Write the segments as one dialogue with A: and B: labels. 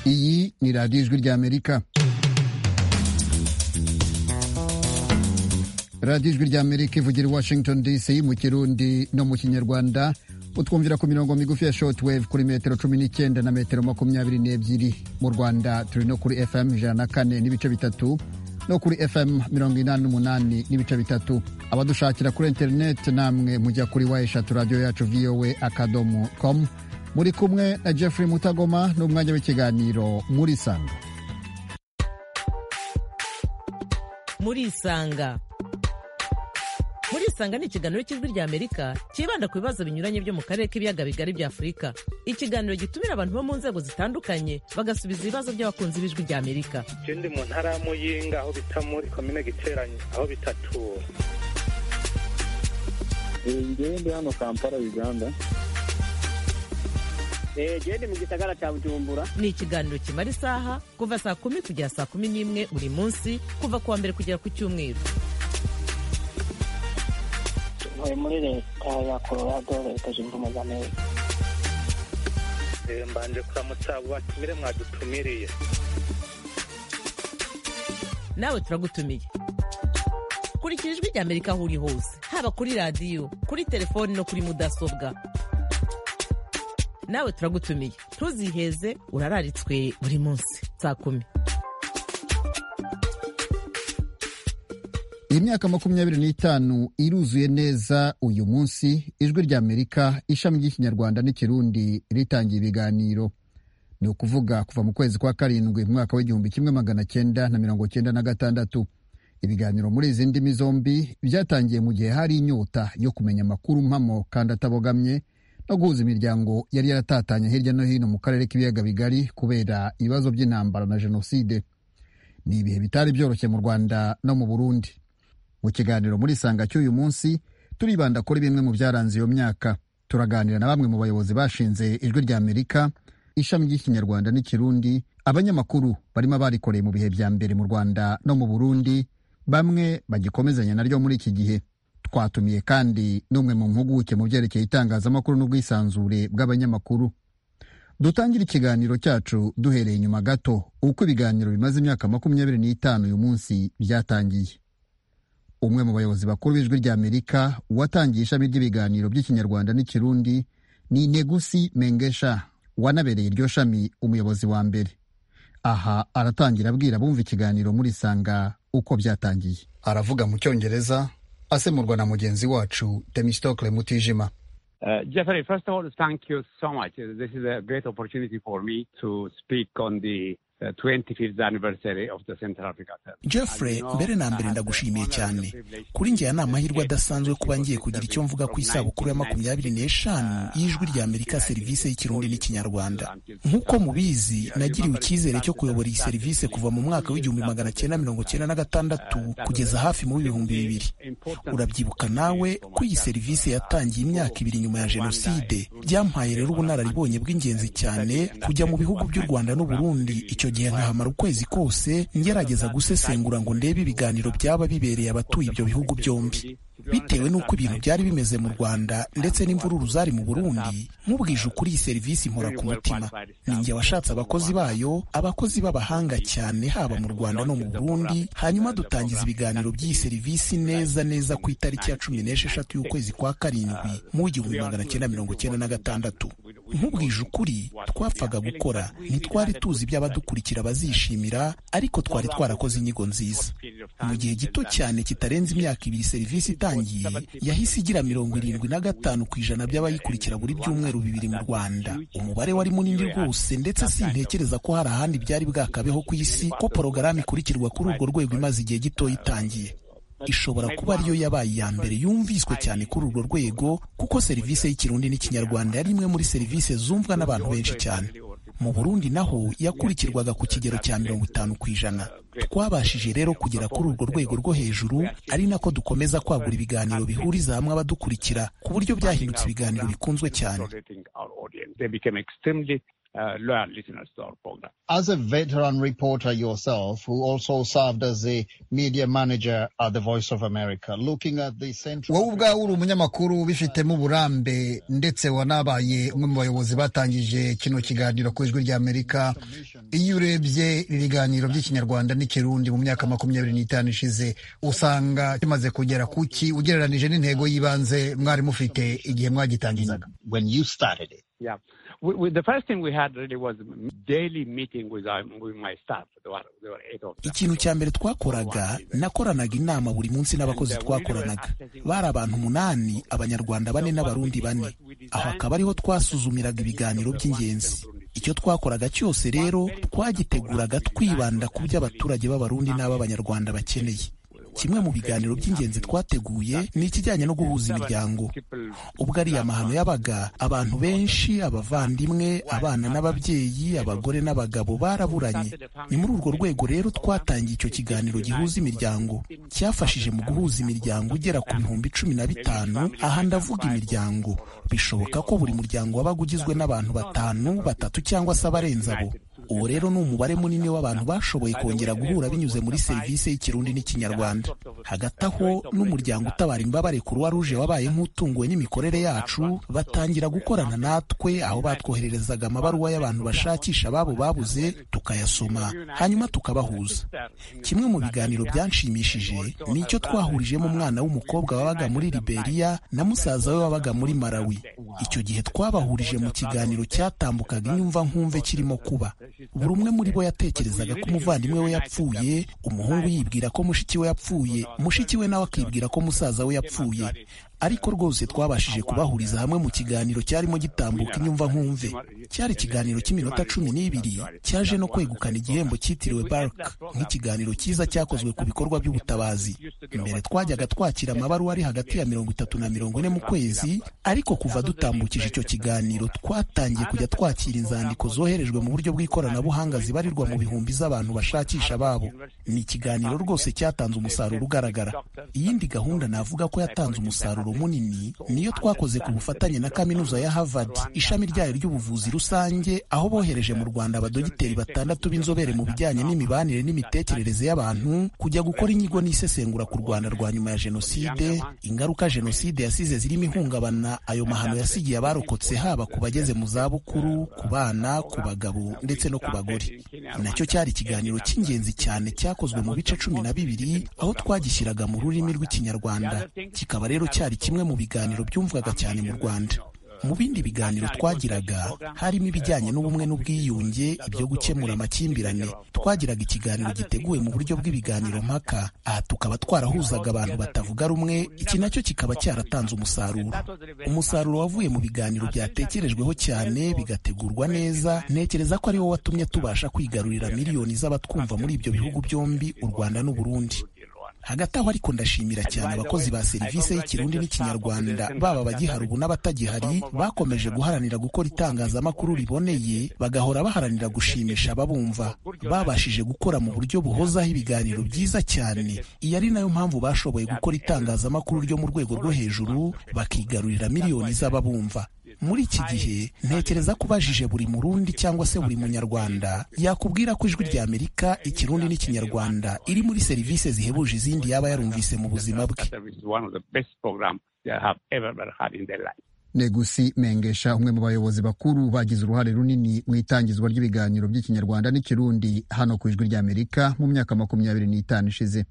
A: iyi ni radiyo ijwi ry'amerika radiyo ijwi ry'amerika ivugira i washington dc mu kirundi no mu kinyarwanda utwumvira ku mirongo migufi ya shortwave kuri metero cumi n'icyenda na metero makumyabiri n'ebyiri mu rwanda turi no kuri fm ijana na kane n'ibice bitatu no kuri fm mirongo inani n'umunani n'ibice bitatu abadushakira kuri interineti namwe mujya kuri wa eshatu radiyo yacu voa akadomo com muri kumwe na jeffrey mutagoma n'umwanya w'ikiganiro muri sanga
B: murisanga murisanga ni ikiganiro cy'ijwi rya amerika cyibanda ku bibazo binyuranye byo mu karere k'ibiyaga bigari bya afurika ikiganiro gitumira abantu bo mu nzego zitandukanye bagasubiza ibibazo by'abakunzi b'ijwi rya amerika
C: ikindi mu ntara ya muyinga aho bita muri komine giteranye aho bitatu
D: ngende hano kampala uganda
E: genda mu gisagara cya bujumbura
B: ni ikiganiro kimara isaha kuva saa kumi kugera saa kumi n'imwe buri munsi kuva ku wa mbere kugera ku cyumweru
E: ntuye muri leta ya colorado leta zunze ubumwe za amerika
C: Eh, mbanje kuramutsa abo batumire mwadutumiriye
B: nawe turagutumiye kurikira ijwi rya amerika aho uri hose haba kuri radiyo kuri telefoni no kuri mudasobwa nawe turagutumiye ntuziheze urararitswe buri munsi saa kumi
A: iyi myaka makumyabiri n'itanu iruzuye neza uyu munsi ijwi rya amerika ishami ry'ikinyarwanda n'ikirundi ritangiye ibiganiro ni ukuvuga kuva mu kwezi kwa karindwi mu mwaka w'igihumbi kimwe magana cyenda na mirongo cyenda na gatandatu ibiganiro muri izi ndimi zombi byatangiye mu gihe hari inyota yo kumenya amakuru mpamo kandi atabogamye no guhuza imiryango yari yaratatanye hirya no hino mu karere k'ibiyaga bigari kubera ibibazo by'intambara na jenoside ni ibihe bitari byoroshye mu rwanda no mu burundi mu kiganiro muri sanga cy'uyu munsi turibanda kuri bimwe mu byaranze iyo myaka turaganira na bamwe mu bayobozi bashinze ijwi rya amerika ishami ry'ikinyarwanda n'ikirundi abanyamakuru barimo barikoreye mu bihe bya mbere mu rwanda no mu burundi bamwe bagikomezanya naryo muri iki gihe twatumiye kandi n'umwe mu mpuguke mu byerekeye itangazamakuru n'ubwisanzure bw'abanyamakuru dutangira ikiganiro cyacu duhereye inyuma gato uko ibiganiro bimaze imyaka makumyabiri n'itanu uyu munsi byatangiye umwe mu bayobozi bakuru b'ijwi rya amerika watangiye ishami ry'ibiganiro by'ikinyarwanda n'ikirundi ni negusi mengesha wanabereye iryo shami umuyobozi wa mbere aha aratangira abwira abumva ikiganiro muri sanga uko byatangiye aravuga mu cyongereza asemurwa na mugenzi wacu temistokle mutijima
F: Uh, Jeffrey, first of all, thank you so much. Uh, This is a great opportunity for me to speak on the uh, 25th anniversary of the Central Africa Test.
G: jeffrey mbere na mbere ndagushimiye cyane kuri njye aya ni amahirwe adasanzwe kuba ngiye kugira icyo mvuga ku isabukuru ya makumyabiri n'eshanu y'ijwi rya amerika serivisi y'ikirundi n'ikinyarwanda nk'uko mubizi nagiriwe icyizere cyo kuyobora iyi serivisi kuva mu mwaka w'igihumbi magana cyenda mirongo cyenda na gatandatu kugeza hafi mu bihumbi bibiri urabyibuka nawe ko iyi serivisi yatangiye imyaka ibiri nyuma ya jenoside byampaye rero ubunararibonye bw'ingenzi cyane kujya mu bihugu by'u rwanda n'u burundi icyo gihe nkahamara ukwezi kose ngerageza gusesengura ngo ndebe ibiganiro byaba bibereye abatuye ibyo bihugu byombi bitewe n'uko ibintu byari bimeze mu rwanda ndetse n'imvururu zari mu burundi nk'ubwije ukuri iyi serivisi impora ku mutima ni njye washatse abakozi bayo abakozi b'abahanga cyane haba mu rwanda no mu burundi hanyuma dutangiza ibiganiro by'iyi serivisi neza neza ku itariki ya cumi n'esheshatu y'ukwezi kwa karindwi mu igihumbi magana cyenda mirongo cyenda na gatandatu nk'ubwije ukuri twapfaga gukora ntitwari tuzi ibyo abadukurikira bazishimira ariko twari twarakoze inyigo nziza mu gihe gito cyane kitarenze imyaka ibiri serivisi itangiye yahise igira mirongo irindwi na gatanu ku ijana by'abayikurikira buri byumweru bibiri mu rwanda umubare wari munini rwose ndetse sintekereza ko hari ahandi byari bwakabeho ku isi ko porogaramu ikurikirwa kuri urwo rwego imaze igihe gito itangiye ishobora kuba ariyo yabaye iya mbere yumviswe cyane kuri urwo rwego kuko serivisi y'ikirundi n'ikinyarwanda yari imwe muri serivisi zumvwa n'abantu benshi cyane mu burundi naho yakurikirwaga ku kigero cya mirongo itanu ku ijana twabashije rero kugera kuri urwo rwego rwo hejuru ari nako dukomeza kwagura ibiganiro bihuriza hamwe abadukurikira ku buryo byahindutse ibiganiro bikunzwe cyane
F: They became extremely uh, loyal listeners to our program.
A: As a veteran reporter yourself, who also served as a media manager at the Voice of America, looking at the central... wowe ubwawe uri umunyamakuru ubifitemo uburambe ndetse wanabaye umwe mu bayobozi batangije kino kiganiro ku ijwi ry'amerika iyo urebye ibiganiro by'ikinyarwanda n'ikirundi mu myaka makumyabiri n'itanu ishize usanga kimaze kugera kuki ugereranije n'intego y'ibanze mwari mufite igihe mwagitangizaga when you started it
F: Yeah. We, we, the first thing we had really was daily meeting with, our, with my staff. There were, there were eight of them.
G: ikintu cya mbere twakoraga nakoranaga inama buri munsi n'abakozi twakoranaga bari abantu umunani abanyarwanda bane n'abarundi bane aho akaba ariho twasuzumiraga ibiganiro by'ingenzi icyo twakoraga cyose rero twagiteguraga twibanda ku byo abaturage b'abarundi n'ab'abanyarwanda bakeneye kimwe mu biganiro by'ingenzi twateguye ni ikijyanye no guhuza imiryango ubwo ariyo amahano yabaga abantu benshi abavandimwe abana n'ababyeyi abagore n'abagabo baraburanye ni muri urwo rwego rero twatangiye icyo kiganiro gihuza imiryango cyafashije mu guhuza imiryango ugera ku bihumbi cumi na bitanu aha ndavuga imiryango bishoboka ko buri muryango wabaga ugizwe n'abantu batanu batatu cyangwa se abarenze abo uwo rero ni umubare munini w'abantu bashoboye kongera guhura binyuze muri serivisi y'ikirundi n'ikinyarwanda hagati aho n'umuryango utabara imbabare kuruwa ruje wabaye nk'utunguwe n'imikorere yacu batangira gukorana natwe aho batwohererezaga amabaruwa y'abantu bashakisha ababo babuze tukayasoma hanyuma tukabahuza kimwe mu biganiro byanshimishije ni icyo twahurijemo umwana w'umukobwa wabaga muri liberiya na musaza we wabaga muri malawi icyo gihe twabahurije mu kiganiro cyatambukaga inyumva nkumve kirimo kuba buri umwe muri bo yatekerezaga ko umuvandimwe we yapfuye umuhungu yibwira ko mushiki we yapfuye mushiki we nawe akibwira ko musaza we yapfuye ariko rwose twabashije kubahuriza hamwe mu kiganiro cyarimo gitambuka inyumva nkumve cyari ikiganiro cy'iminota cumi n'ibiri cyaje no kwegukana igihembo cyitiriwe bark nk'ikiganiro cyiza cyakozwe ku bikorwa by'ubutabazi mbere twajyaga twakira amabaruwa ari hagati ya mirongo itatu na mirongo ine mu kwezi ariko kuva dutambukije icyo kiganiro twatangiye kujya twakira inzandiko zoherejwe mu buryo bw'ikoranabuhanga zibarirwa mu bihumbi z'abantu bashakisha babo ni ikiganiro rwose cyatanze umusaruro ugaragara iyindi gahunda navuga ko yatanze umusaruro munini niyo twakoze ku bufatanye na kaminuza ya Harvard ishami ryayo ry'ubuvuzi rusange aho bohereje mu Rwanda abadogiteri batandatu b'inzobere mu bijyanye n'imibanire n'imitekerereze y'abantu kujya gukora inyigo n'isesengura ku Rwanda rwa nyuma ya jenoside ingaruka jenoside yasize zirimo ihungabana ayo mahano yasigiye abarokotse haba ku bageze mu zabukuru ku bana ku bagabo ndetse no ku bagore nacyo cyari ikiganiro cy'ingenzi cyane cyakozwe mu bice cumi na bibiri aho twagishyiraga mu rurimi rw'ikinyarwanda kikaba rero cyari kimwe mu biganiro byumvwaga cyane mu Rwanda mu bindi biganiro twagiraga harimo ibijyanye n'ubumwe n'ubwiyunge ibyo gukemura amakimbirane twagiraga ikiganiro giteguwe mu buryo bw'ibiganiro mpaka aha tukaba twarahuzaga abantu batavuga rumwe iki nacyo kikaba cyaratanze umusaruro umusaruro wavuye mu biganiro byatekerejweho cyane bigategurwa neza ntekereza ko ari wo watumye tubasha kwigarurira miliyoni z'abatwumva muri ibyo bihugu byombi u Rwanda n'u Burundi hagati aho ariko ndashimira cyane abakozi ba serivisi y'ikirundi n'ikinyarwanda baba abagiharubu n'abatagihari bakomeje guharanira gukora itangazamakuru riboneye bagahora baharanira gushimisha ababumva babashije gukora mu buryo buhozaho ibiganiro byiza cyane iyi ari nayo mpamvu bashoboye gukora itangazamakuru ryo mu rwego rwo hejuru bakigarurira miliyoni z'ababumva muri iki gihe ntekereza ko ubajije buri murundi cyangwa se buri munyarwanda yakubwira ko ijwi rya amerika ikirundi n'ikinyarwanda iri muri serivisi zihebuje izindi yaba yarumvise mu buzima bwe
A: negusi mengesha umwe mu bayobozi bakuru bagize uruhare runini mu itangizwa ry'ibiganiro by'ikinyarwanda n'ikirundi hano ku ijwi rya amerika mu myaka makumyabiri n'itanu ishize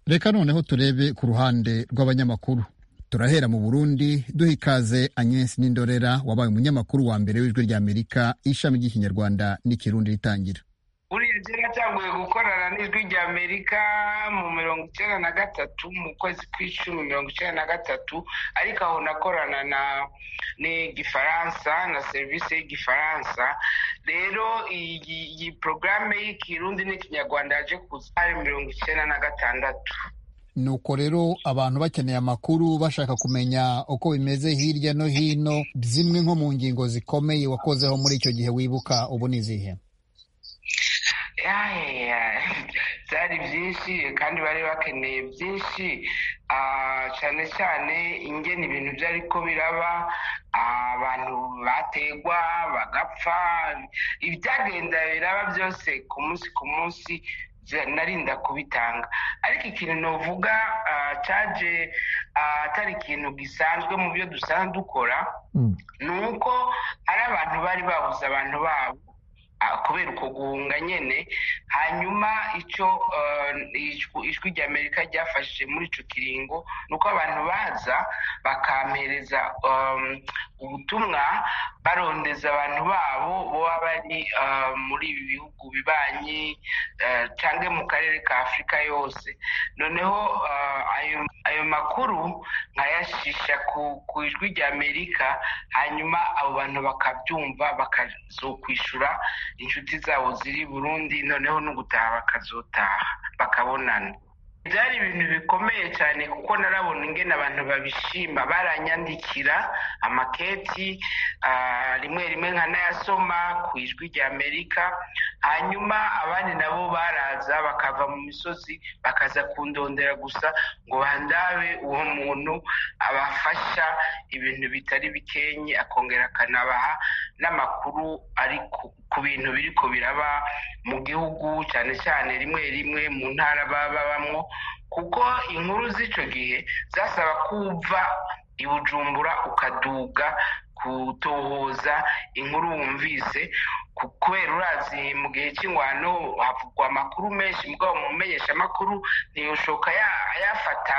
A: reka noneho turebe ku ruhande rw'abanyamakuru turahera mu burundi duha ikaze agnes n'indorera wabaye umunyamakuru wa mbere w'ijwi ry'amerika ishami ry'ikinyarwanda n'ikirundi ritangira
H: buriya kera yatanguye gukorana n'ijwi ry'amerika mu mirongo icyenda na gatatu mu kwezi kw'icumi mirongo icyenda na gatatu ariko aho nakorana na n'igifaransa na serivisi y'igifaransa rero iyi porogaramu y'ikirundi n'ikinyarwanda yaje kuza ari mirongo icyenda na gatandatu
A: nuko rero abantu bakeneye amakuru bashaka kumenya uko bimeze hirya no hino zimwe nko mu ngingo zikomeye wakozeho muri icyo gihe wibuka ubu ni izihe
H: byari byinshi kandi bari bakeneye byinshi cyane cyane ingena ibintu byariko biraba abantu bategwa bagapfa ibyagenda biraba byose ku munsi ku munsi narinda kubitanga ariko ikintu navuga cyaje atari ikintu gisanzwe mu byo dusanzwe dukora ni uko hari abantu bari babuze abantu babo kubera uko guhunga nyine hanyuma icyo ijwi rya amerika ryafashije muri icyo kiringo ni uko abantu baza bakampereza ubutumwa barondeza abantu babo baba bari muri ibi bihugu bibanyi cyangwa mu karere ka afurika yose noneho ayo makuru nkayashisha ku ijwi rya amerika hanyuma abo bantu bakabyumva bakazokwishyura inshuti zabo ziri burundi noneho no gutaha bakazotaha bakabonana byari ibintu bikomeye cyane kuko narabona ingene abantu babishima baranyandikira amaketi rimwe rimwe nkanayasoma ku ijwi rya amerika hanyuma abandi nabo baraza bakava mu misozi bakaza kundondera gusa ngo bandabe uwo muntu abafasha ibintu bitari bikenye akongera akanabaha n'amakuru ari ku bintu biri ko biraba mu gihugu cyane cyane rimwe rimwe mu ntara baba babamo kuko inkuru z'icyo gihe zasaba kuva i bujumbura ukaduga gutohoza inkuru wumvise kubera urazi mu gihe cy'ingwano havugwa amakuru menshi mbwa mu menyeshamakuru ntiyoshoka yafata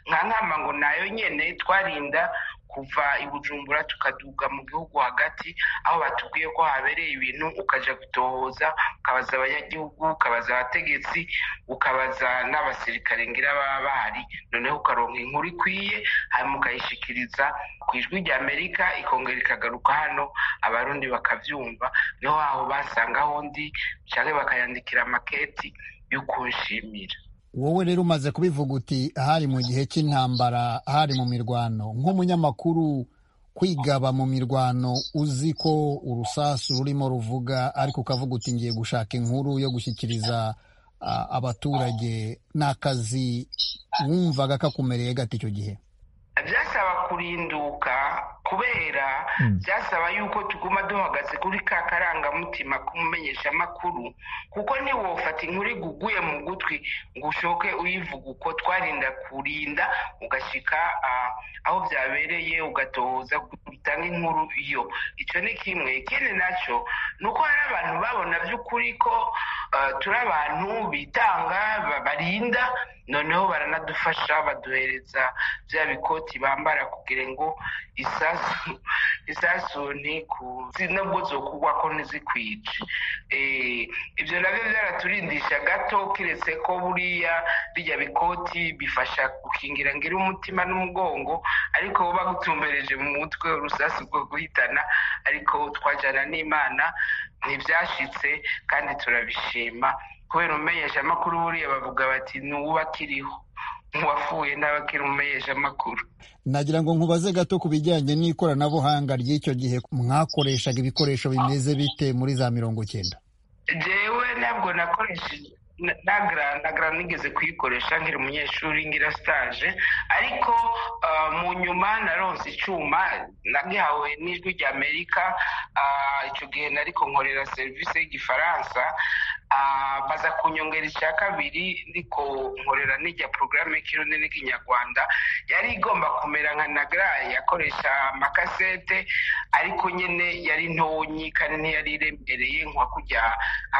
H: nka nkama ngo nayo nyine twarinda kuva i bujumbura tukaduga mu gihugu hagati aho batubwiye ko habereye ibintu ukajya gutohoza ukabaza abanyagihugu ukabaza abategetsi ukabaza n'abasirikare ngira baba bahari noneho ukaronka inkuru ikwiye hanyuma ukayishyikiriza ku ijwi rya amerika ikongera ikagaruka hano abarundi bakabyumva niho aho basanga aho ndi cyangwa bakayandikira amaketi yo kunshimira
A: wowe rero umaze kubivuga uti hari mu gihe cy'intambara hari mu mirwano nk'umunyamakuru kwigaba mu mirwano uzi ko urusasu rurimo ruvuga ariko ukavuga uti ngiye gushaka inkuru yo gushyikiriza abaturage ni akazi wumvaga kakumereye gati icyo gihe
H: byasaba kurinduka kubera byasaba yuko tuguma duhagaze kuri ka karangamutima k'umumenyeshamakuru kuko ntiwofata inkuru iguguye mu gutwi ngo ushoke uyivuga uko twarinda kurinda ugashyika aho byabereye ugatohoza utanga inkuru yo icyo ni kimwe ikindi nacyo ni uko hari abantu babona by'ukuri ko turi abantu bitanga barinda noneho baranadufasha baduhereza bya bikoti bambara kugira ngo isasu isasu ntikuzi nubwo zo kugwa ko ntizikwice ibyo nabyo byaraturindisha gato keretse ko buriya bijya bikoti bifasha gukingira ngira umutima n'umugongo ariko bo bagutumbereje mu mutwe urusasu rwo guhitana ariko twajyana n'imana ntibyashitse kandi turabishima kubera umumenyeshamakuru buriya bavuga bati ni uwakiriho uwafuye n'abakiri umumenyeshamakuru
A: nagira ngo nkubaze gato ku bijyanye n'ikoranabuhanga ry'icyo gihe mwakoreshaga ibikoresho bimeze bite muri za mirongo cyenda
H: jewe ntabwo nakoresheje nagra nigeze kuyikoresha nkiri umunyeshuri ngira stage ariko mu nyuma naronse icyuma nagihawe n'ijwi rya amerika icyo gihe nariko nkorera serivisi y'igifaransa baza kunyongera icya kabiri ndiko nkorera n'ijya porogaramu y'ikirundi n'ikinyarwanda yari igomba kumera nka nagra yakoresha amakasete ariko nyine yari ntonyi kandi ntiyari iremereye nka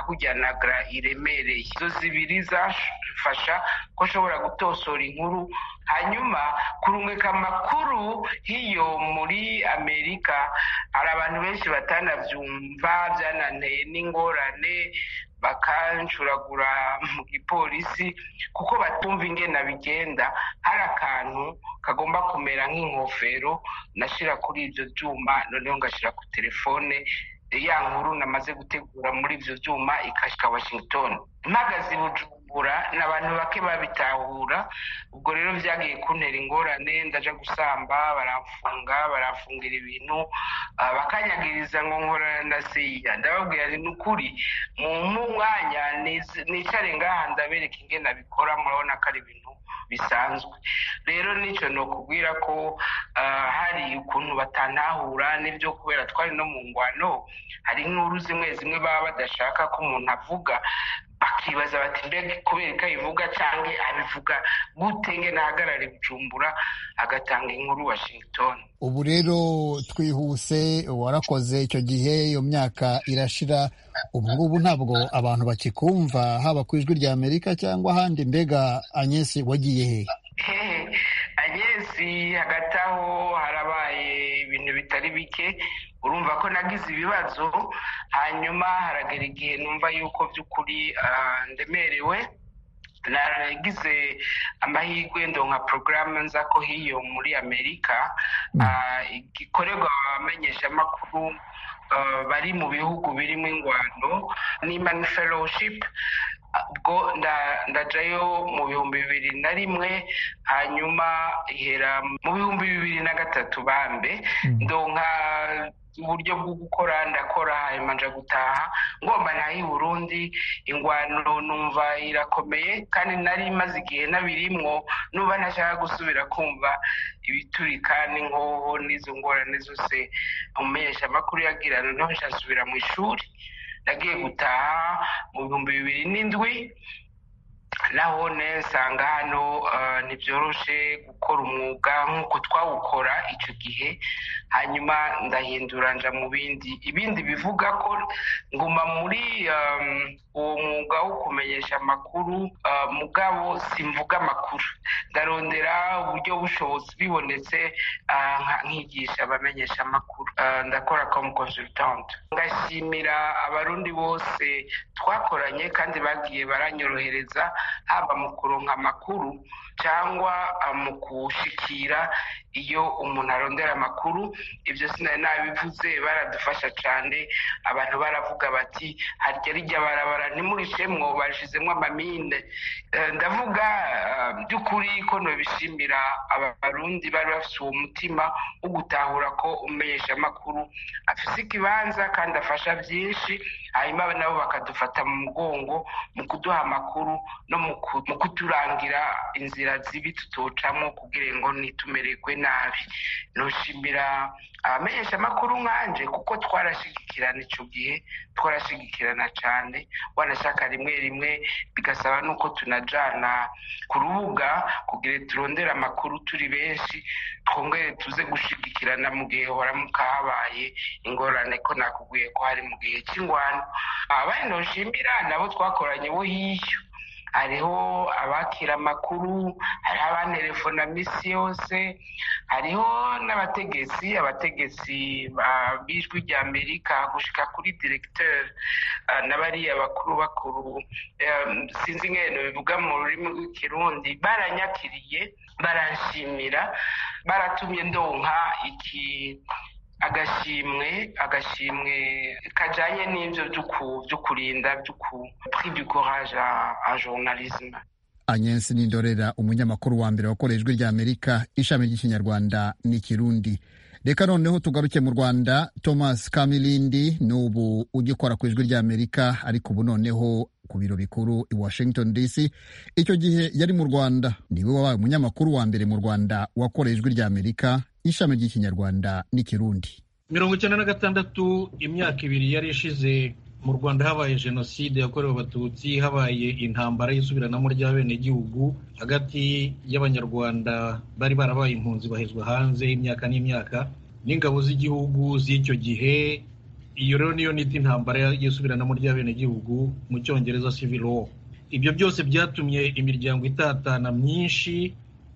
H: kujya nagra iremereye izo zibiri zafasha ko ashobora gutosora inkuru hanyuma kurungika amakuru hiyo muri amerika hari abantu benshi batanabyumva byananteye n'ingorane bakancuragura mu gipolisi kuko batumva ingena bigenda hari akantu kagomba kumera nk'ingofero nashyira kuri ibyo byuma noneho ngashyira ku telefone ya nkuru namaze gutegura muri ibyo byuma ikashyika washington mpagaze i bujumbura kubigura ni abantu bake babitahura ubwo rero byagiye kuntera ingorane ndaja gusamba baramfunga baramfungira ibintu ah, bakanyagiriza ngo nkorana na siya ndababwira ni ukuri mu mwanya niz- nicare ngaha ndabereka ingene abikora murabona ko ari ibintu bisanzwe rero n'icyo ni ukubwira ko ah, hari ukuntu batantahura n'ibyo kubera twari no mu ngwano hari inkuru zimwe zimwe baba badashaka ko umuntu avuga bakibaza bati mbega kubera ko abivuga cyangwa abivuga gute nge nahagarare bujumbura agatanga inkuru washington
A: ubu rero twihuse warakoze icyo gihe iyo myaka irashira ubu ngubu ntabwo abantu bakikumva haba ku ijwi rya amerika cyangwa ahandi mbega anyesi wagiye he
H: hehe agesi hagati aho harabaye ibintu bitari bike urumva ko nagize ibibazo hanyuma haragera igihe numva yuko by'ukuri ah, ndemerewe nagize amahirwe ndonka porogaramu nza ko hiyo muri amerika ah, gikorerwa abamenyeshamakuru ah, bari mu bihugu birimo ingwano ni mani fellowship ubwo nda- ndajayo mu bihumbi bibiri na rimwe hanyuma ihera mu bihumbi bibiri na gatatu bambe ndonka uburyo bwo gukora ndakora hanyuma nja gutaha ngomba ntahe i burundi ingwano numva irakomeye kandi nari maze igihe nabirimwo numva ntashaka gusubira kumva ibiturika n'inkoho n'izo ngorane zose umumenyeshamakuru yagira noneho nshasubira mu ishuri nagiye gutaha mu bihumbi bibiri n'indwi nahone nsanga hano ah, ntibyoroshe gukora umwuga nk'uko twawukora icyo gihe hanyuma ndahindura nja mu bindi ibindi bivuga ko nguma muri um, uwo mwuga wo kumenyesha amakuru ah, mugabo simvuga amakuru ndarondera uburyo bushobozi bibonetse ah, nka- nkigisha abamenyesha amakuru Ah, ndakora com consultant ngashimira abarundi bose twakoranye kandi bagiye baranyorohereza haba mu kuronka amakuru cyangwa ah, mu kushikira iyo umuntu arondera amakuru ibyo sinari nabivuze baradufasha cyane abantu baravuga bati harya rijya barabara ntimurishemwo bashizemwo amamine Eh, ndavuga ah, by'ukuri ko nabishimira abarundi bari bafite uwo mutima wo gutahura ko umumenyeshamakuru afise ikibanza kandi afasha byinshi hanyuma nabo bakadufata mu mugongo mu kuduha amakuru no mu ku- mu kuturangira inzira zibi tutocamo kugira ngo ntitumererwe nabi noshimira abamenyeshamakuru nkanje kuko twarashigikirana icyo gihe twarashigikirana cyane wanashaka rimwe rimwe bigasaba nuko tunajana ku rubuga kugira turondere amakuru turi benshi twongere tuze gushigikirana mu gihe horamuka habaye ingorane ko nakubwiye ko hari mu gihe cy'ingwano abandi ntoshimira nabo twakoranye bo hiyo hariho abakira amakuru hariho abantelefona minsi yose hariho n'abategetsi abategetsi ba- b'ijwi rya amerika gushika kuri diregiteri ah, na bariya bakuru bakuru eh, sinzi ngene bivuga mu rurimi rw'ikirundi baranyakiriye baranshimira baratumye ndonka iki agashimwe agashimwe kajanye n'ivyo vy'uku- vyo kurinda vy'uku prix du courage à- à journalisme
A: anyensi n'indorera umunyamakuru wa mbere wakoreye ijwi rya amerika ishami ry'ikinyarwanda n'ikirundi reka noneho tugaruke mu rwanda thomas kamilindi n'ubu ugikora ku ijwi rya amerika ariko ubu noneho ku biro bikuru i washington dc icyo gihe yari mu rwanda niwe wabaye umunyamakuru wa mbere mu rwanda wakoreye ijwi rya amerika ishami ry'ikinyarwanda n'ikirundi
I: mirongo icyenda na gatandatu imyaka ibiri yari ishize mu rwanda habaye jenoside yakorewe abatutsi habaye intambara y'isubiranamo ry'abenegihugu hagati y'abanyarwanda bari barabaye impunzi bahezwa hanze imyaka n'imyaka n'ingabo z'igihugu z'icyo gihe iyo rero niyo nita intambara y'isubiranamo ry'abenegihugu mu cyongereza civil war ibyo byose byatumye imiryango itatana myinshi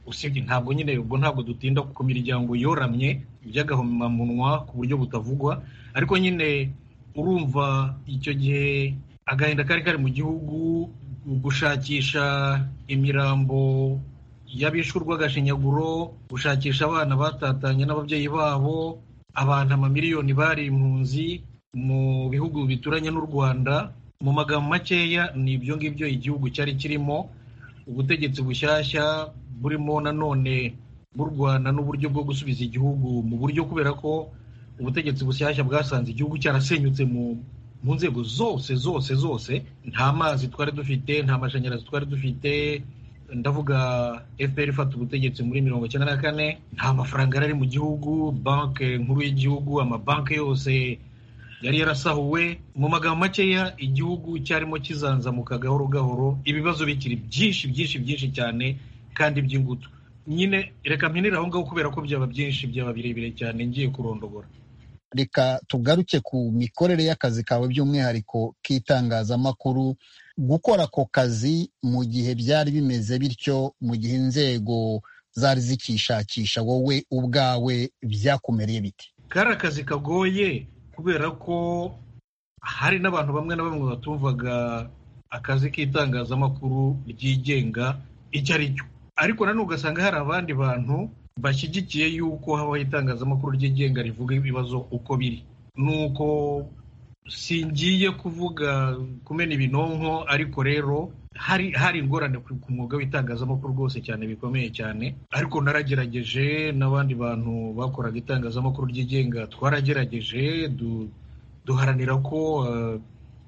I: usibye ntabwo nyine ubwo ntabwo dutinda ku miryango yoramye by'agahomamunwa ku buryo butavugwa ariko nyine urumva icyo gihe agahinda kari kari mu gihugu gushakisha imirambo y'abishurwa agashinyaguro gushakisha abana batatanye n'ababyeyi babo abantu amamiliyoni bari impunzi mu bihugu bituranye n'u rwanda mu magambo makeya ni ibyo ngibyo igihugu cyari kirimo ubutegetsi bushyashya burimo nanone burwana n'uburyo bwo gusubiza igihugu mu buryo kubera ko ubutegetsi bushyashya bwasanze igihugu cyarasenyutse mu mu nzego zose zose zose nta mazi twari dufite nta mashanyarazi twari dufite ndavuga fpr ifata ubutegetsi muri mirongo icyenda na kane nta mafaranga yari ari mu gihugu banki nkuru y'igihugu amabanki yose yari yarasahuwe mu magambo makeya igihugu cyarimo kizanzamuka gahoro gahoro ibibazo bikiri byinshi byinshi byinshi cyane kandi by'ingutu nyine reka mpinire aho ngaho kubera ko byaba byinshi byaba birebire cyane ngiye kurondogora
A: reka tugaruke ku mikorere y'akazi kawe by'umwihariko k'itangazamakuru gukora ako kazi mu gihe byari bimeze bityo mu gihe inzego zari zikishakisha wowe ubwawe byakumereye biti
I: kari akazi kagoye kubera ko hari n'abantu bamwe na bamwe batumvaga akazi k'itangazamakuru ryigenga icyo ari cyo ariko nanone ugasanga hari abandi bantu bashyigikiye yuko habaho itangazamakuru ryigenga rivuga ibibazo uko biri ni uko singiye kuvuga kumena ibinonko ariko rero hari hari ingorane ku mwuga w'itangazamakuru rwose cyane bikomeye cyane ariko naragerageje n'abandi bantu bakoraga itangazamakuru ryigenga twaragerageje duharanira ko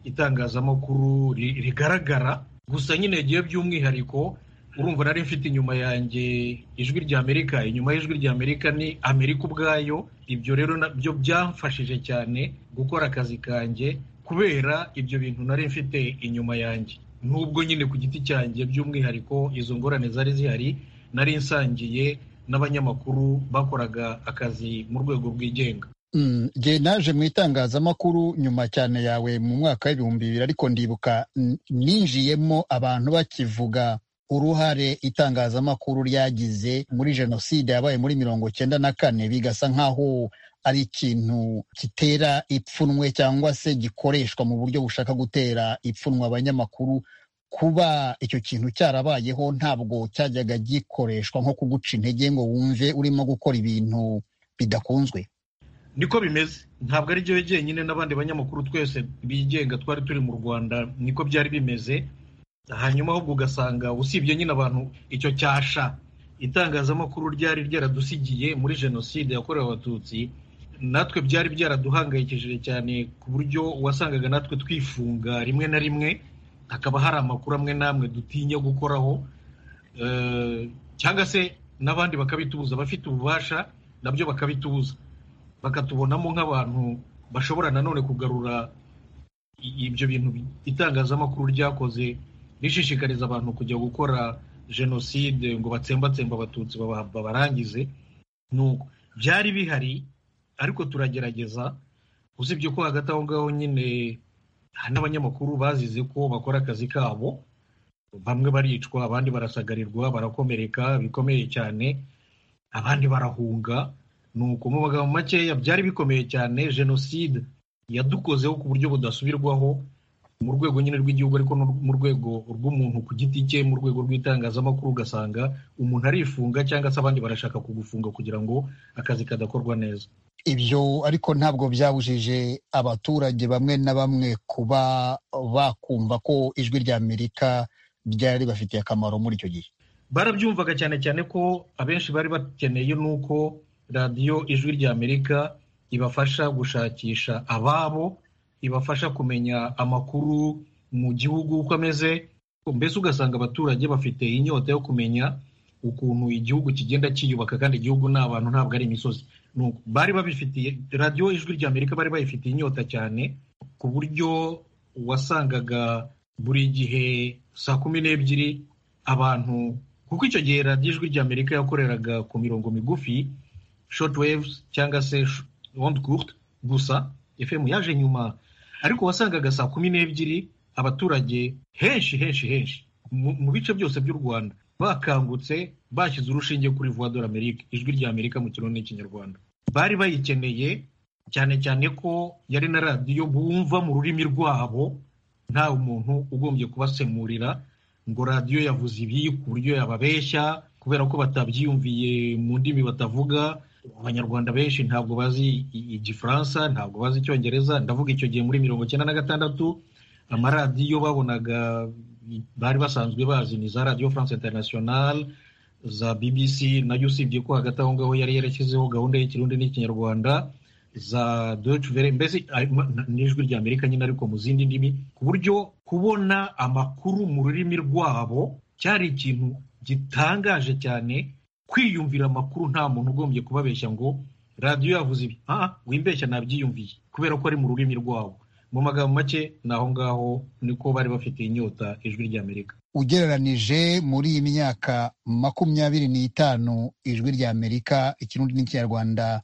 I: itangazamakuru rigaragara gusa nyine igihe by'umwihariko urumva nari mfite inyuma yanjye ijwi rya amerika inyuma y'ijwi rya amerika ni amerika ubwayo ibyo rero nabyo byamfashije cyane gukora akazi kanjye kubera ibyo bintu nari mfite inyuma yanjye nubwo nyine ku giti cyanjye by'umwihariko izo ngorane zari zihari nari nsangiye n'abanyamakuru bakoraga akazi mu rwego rwigenga
A: njye naje mu itangazamakuru nyuma cyane yawe mu mwaka w'ibihumbi bibiri ariko ndibuka ninjiyemo abantu bakivuga uruhare itangazamakuru ryagize muri jenoside yabaye muri mirongo cyenda na kane bigasa nk'aho ari ikintu gitera ipfunwe cyangwa se gikoreshwa mu buryo bushaka gutera ipfunwe abanyamakuru kuba icyo kintu cyarabayeho ntabwo cyajyaga gikoreshwa nko kuguca intege ngo wumve urimo gukora ibintu bidakunzwe
I: niko bimeze ntabwo ari byo jyenyine n'abandi banyamakuru twese bigenga twari turi mu rwanda niko byari bimeze hanyuma ahubwo ugasanga usibye nyine abantu icyo cyasha itangazamakuru ryari ryaradusigiye muri jenoside yakorewe abatutsi natwe byari byaraduhangayikishije cyane ku buryo wasangaga natwe twifunga rimwe na rimwe hakaba hari amakuru amwe n'amwe dutinya gukoraho cyangwa se n'abandi bakabitubuza abafite ububasha nabyo bakabitubuza bakatubonamo nk'abantu bashobora nanone kugarura ibyo bintu itangazamakuru ryakoze rishishikariza abantu kujya gukora jenoside ngo batsembatsemba abatutsi babarangize nuko byari bihari ariko turagerageza usibye ko hagati aho ngaho nyine n'abanyamakuru bazize ko bakora akazi kabo bamwe baricwa abandi barasagarirwa barakomereka bikomeye cyane abandi barahunga nuko mu magambo makeya byari bikomeye cyane jenoside yadukozeho ku buryo budasubirwaho mu rwego nyine rw'igihugu ariko mu rwego rw'umuntu ku giti cye mu rwego rw'itangazamakuru ugasanga umuntu arifunga cyangwa se abandi barashaka kugufunga kugira ngo akazi kadakorwa neza
A: ibyo ariko ntabwo byabujije abaturage bamwe na bamwe kuba bakumva ko ijwi rya amerika ryari ribafitiye akamaro muri icyo gihe
I: barabyumvaga cyane cyane ko abenshi bari bakeneye nuko radiyo ijwi rya amerika ibafasha gushakisha ababo ibafasha kumenya amakuru mu gihugu uko ameze mbese ugasanga abaturage bafite inyota yo kumenya ukuntu igihugu kigenda cyiyubaka kandi igihugu ni abantu ntabwo ari imisozi bari babifitiye radiyo ijwi rya amerika bari bayifitiye inyota cyane ku buryo wasangaga buri gihe saa kumi n'ebyiri abantu kuko icyo gihe radiyo ijwi rya amerika yakoreraga ku mirongo migufi short waves cyangwa se onde courte gusa efemu yaje nyuma ariko wasangaga saa kumi n'ebyiri abaturage henshi henshi henshi mu bice byose by'u rwanda bakangutse bashyize urushinge kuri vuwa dore amerika ijwi rya amerika mu kirundi n'ikinyarwanda bari bayikeneye cyane cyane ko yari na radiyo bumva mu rurimi rwabo nta umuntu ugombye kubasemurira ngo radiyo yavuze ibi ku buryo yababeshya kubera ko batabyiyumviye mu ndimi batavuga abanyarwanda benshi ntabwo bazi igifaransa ntabwo bazi icyongereza ndavuga icyo gihe muri mirongo icyenda na gatandatu amaradiyo babonaga bari basanzwe bazi ni za radiyo france international za bbc nayo usibye ko hagati aho ngaho yari yarashyizeho gahunda y'ikirundi n'ikinyarwanda za deutsche welle mbese n'ijwi ry'amerika nyine ariko mu zindi ndimi ku buryo kubona amakuru mu rurimi rwabo cyari ikintu gitangaje cyane kwiyumvira amakuru nta muntu ugombye kubabeshya ngo radiyo yavuze ibi aha wimbeshya nabyiyumviye kubera ko ari mu rurimi rwabo mu magambo make ni aho ngaho niko bari bafite inyota ijwi ry'amerika
A: ugereranije muri iyi myaka makumyabiri n'itanu ijwi ry'amerika ikirundi n'ikinyarwanda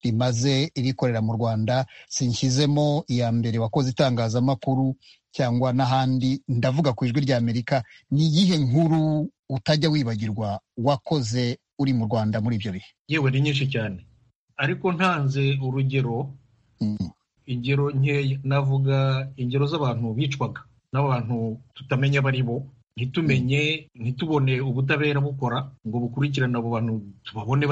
A: rimaze irikorera mu rwanda sinshyizemo iya mbere wakoze itangazamakuru cyangwa n'ahandi ndavuga ku ijwi ry'amerika ni iyihe nkuru utajya wibagirwa wakoze uri mu rwanda muri ibyo bihe
I: yewe ni nyinshi cyane ariko ntanze urugero ingero nkeya navuga ingero z'abantu bicwaga n'abantu tutamenya abo ari bo ntitumenye ntitubone ubutabera bukora ngo bukurikirane abo bantu tubabone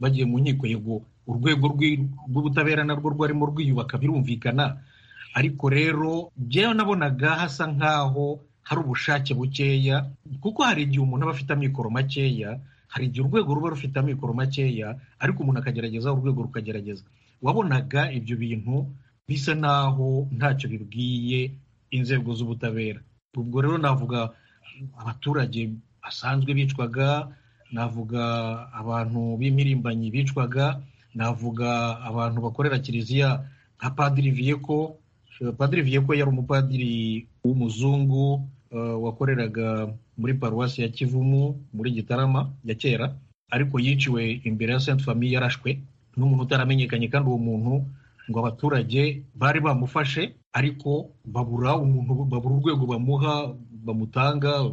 I: bagiye mu nkiko yego urwego rw'ubutabera narwo rwarimo rwiyubaka birumvikana ariko rero byewe nabonaga hasa nk'aho hari ubushake bukeya kuko hari igihe umuntu aba afite amikoro makeya hari igihe urwego ruba rufite amikoro makeya ariko umuntu akagerageza urwego rukagerageza wabonaga ibyo bintu bisa naho ntacyo bibwiye inzego z'ubutabera ubwo rero navuga abaturage basanzwe bicwaga navuga abantu b'impirimbanyi bicwaga navuga abantu bakorera kiliziya nka padiri viyeko padiri viyeko yari umupadiri w'umuzungu wakoreraga muri paruwasi ya kivumu muri gitarama ya kera ariko yiciwe imbere ya senti famiye yarashwe n'umuntu utaramenyekanye kandi uwo muntu ngo abaturage bari bamufashe ariko babura umuntu babura urwego bamuha bamutanga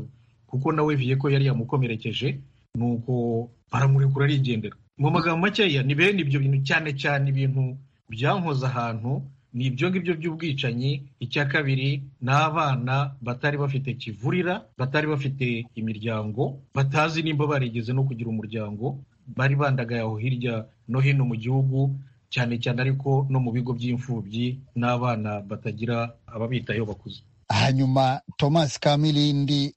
I: kuko nawe viyeko yari yamukomerekeje nuko baramurekura arigendera mu magambo makeya ni bene ibyo bintu cyane cyane ibintu byankoze ahantu ni ibyo ngibyo by'ubwicanyi icya kabiri ni abana batari bafite kivurira batari bafite imiryango batazi nimba barigeze no kugira umuryango bari bandagaye aho hirya no hino mu gihugu cyane cyane ariko no mu bigo by'imfubyi n'abana batagira ababitayeho bakuze
A: hanyuma thomas kamilindi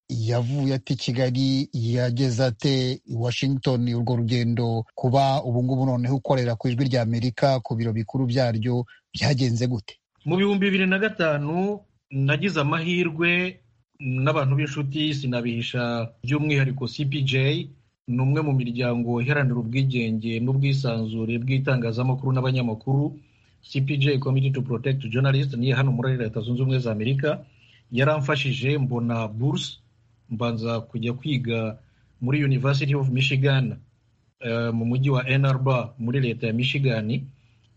A: yavuye ati kigali yageze ate washington urwo rugendo kuba ubungubu noneho ukorera ku ijwi ry'amerika ku biro bikuru byaryo byagenze gute
I: mu bihumbi bibiri na gatanu nagize amahirwe n'abantu b'inshuti sinabihisha by'umwihariko cpj ni umwe mu miryango iharanira ubwigenge n'ubwisanzure bw'itangazamakuru n'abanyamakuru cpj committee to protect journalist niyo hano muri leta zunze ubumwe za amerika yaramfashije mbona buruse mbanza kujya kwiga muri University of Michigan mu mujyi wa Ann Arbor muri leta ya Michigan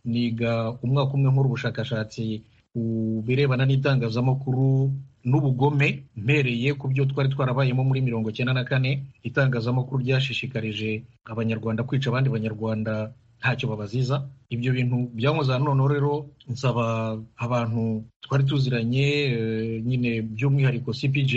I: niga umwaka umwe nkora ubushakashatsi ku birebana n'itangazamakuru n'ubugome mpereye ku byo twari twarabayemo muri mirongo cyenda na kane itangazamakuru ryashishikarije abanyarwanda kwica abandi banyarwanda ntacyo babaziza ibyo bintu byankoze noneho rero nsaba abantu twari tuziranye nyine by'umwihariko cpj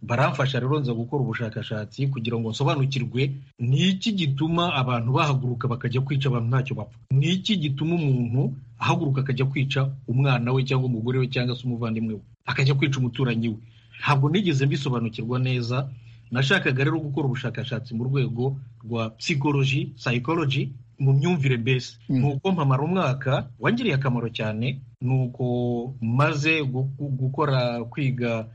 I: baramfasha rero nza gukora ubushakashatsi kugira ngo nsobanukirwe ni iki gituma abantu bahaguruka bakajya kwica abantu ntacyo bapfa ni iki gituma umuntu ahaguruka akajya kwica umwana we cyangwa umugore we cyangwa se umuvandimwe we akajya kwica umuturanyi we ntabwo nigeze mbisobanukirwa neza nashakaga rero gukora ubushakashatsi mu rwego rwa psychology psychology mu myumvire mbese ni uko mpamara umwaka wangiriye akamaro cyane ni uko maze gukora kwiga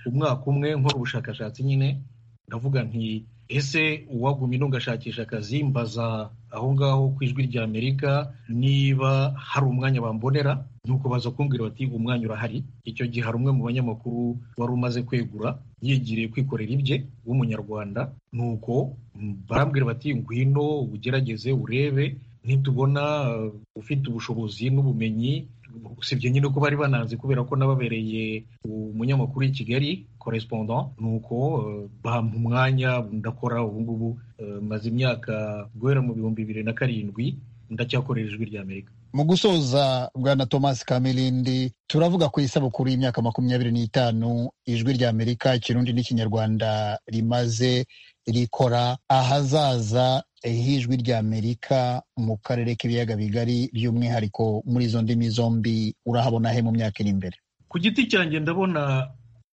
I: umwaka umwe nkora ubushakashatsi nyine ndavuga nti ese uwagumye ino ngashakisha akazi mbaza aho ngaho ku ijwi rya amerika niba hari umwanya bambonera nuko baza kumbwira bati umwanya urahari icyo gihe hari umwe mu banyamakuru wari umaze kwegura yigiriye kwikorera ibye w'umunyarwanda nuko barambwira bati ngwino ugerageze urebe nitubona ufite ubushobozi n'ubumenyi usibye nyine ko bari bananze kubera ko nababereye umunyamakuru i kigali correspondant ni uko bampa umwanya ndakora ubungubu maze imyaka guhera mu bihumbi bibiri na karindwi ndacyakorera ijwi rya amerika
A: mu gusoza bwana thomas kamirindi turavuga ku isabukuru y'imyaka makumyabiri n'itanu ijwi rya amerika ikirundi n'ikinyarwanda rimaze rikora ahazaza h'ijwi rya amerika mu karere k'ibiyaga bigari by'umwihariko muri izo ndimi zombi urahabona he mu myaka iri imbere
I: ku giti cyanjye ndabona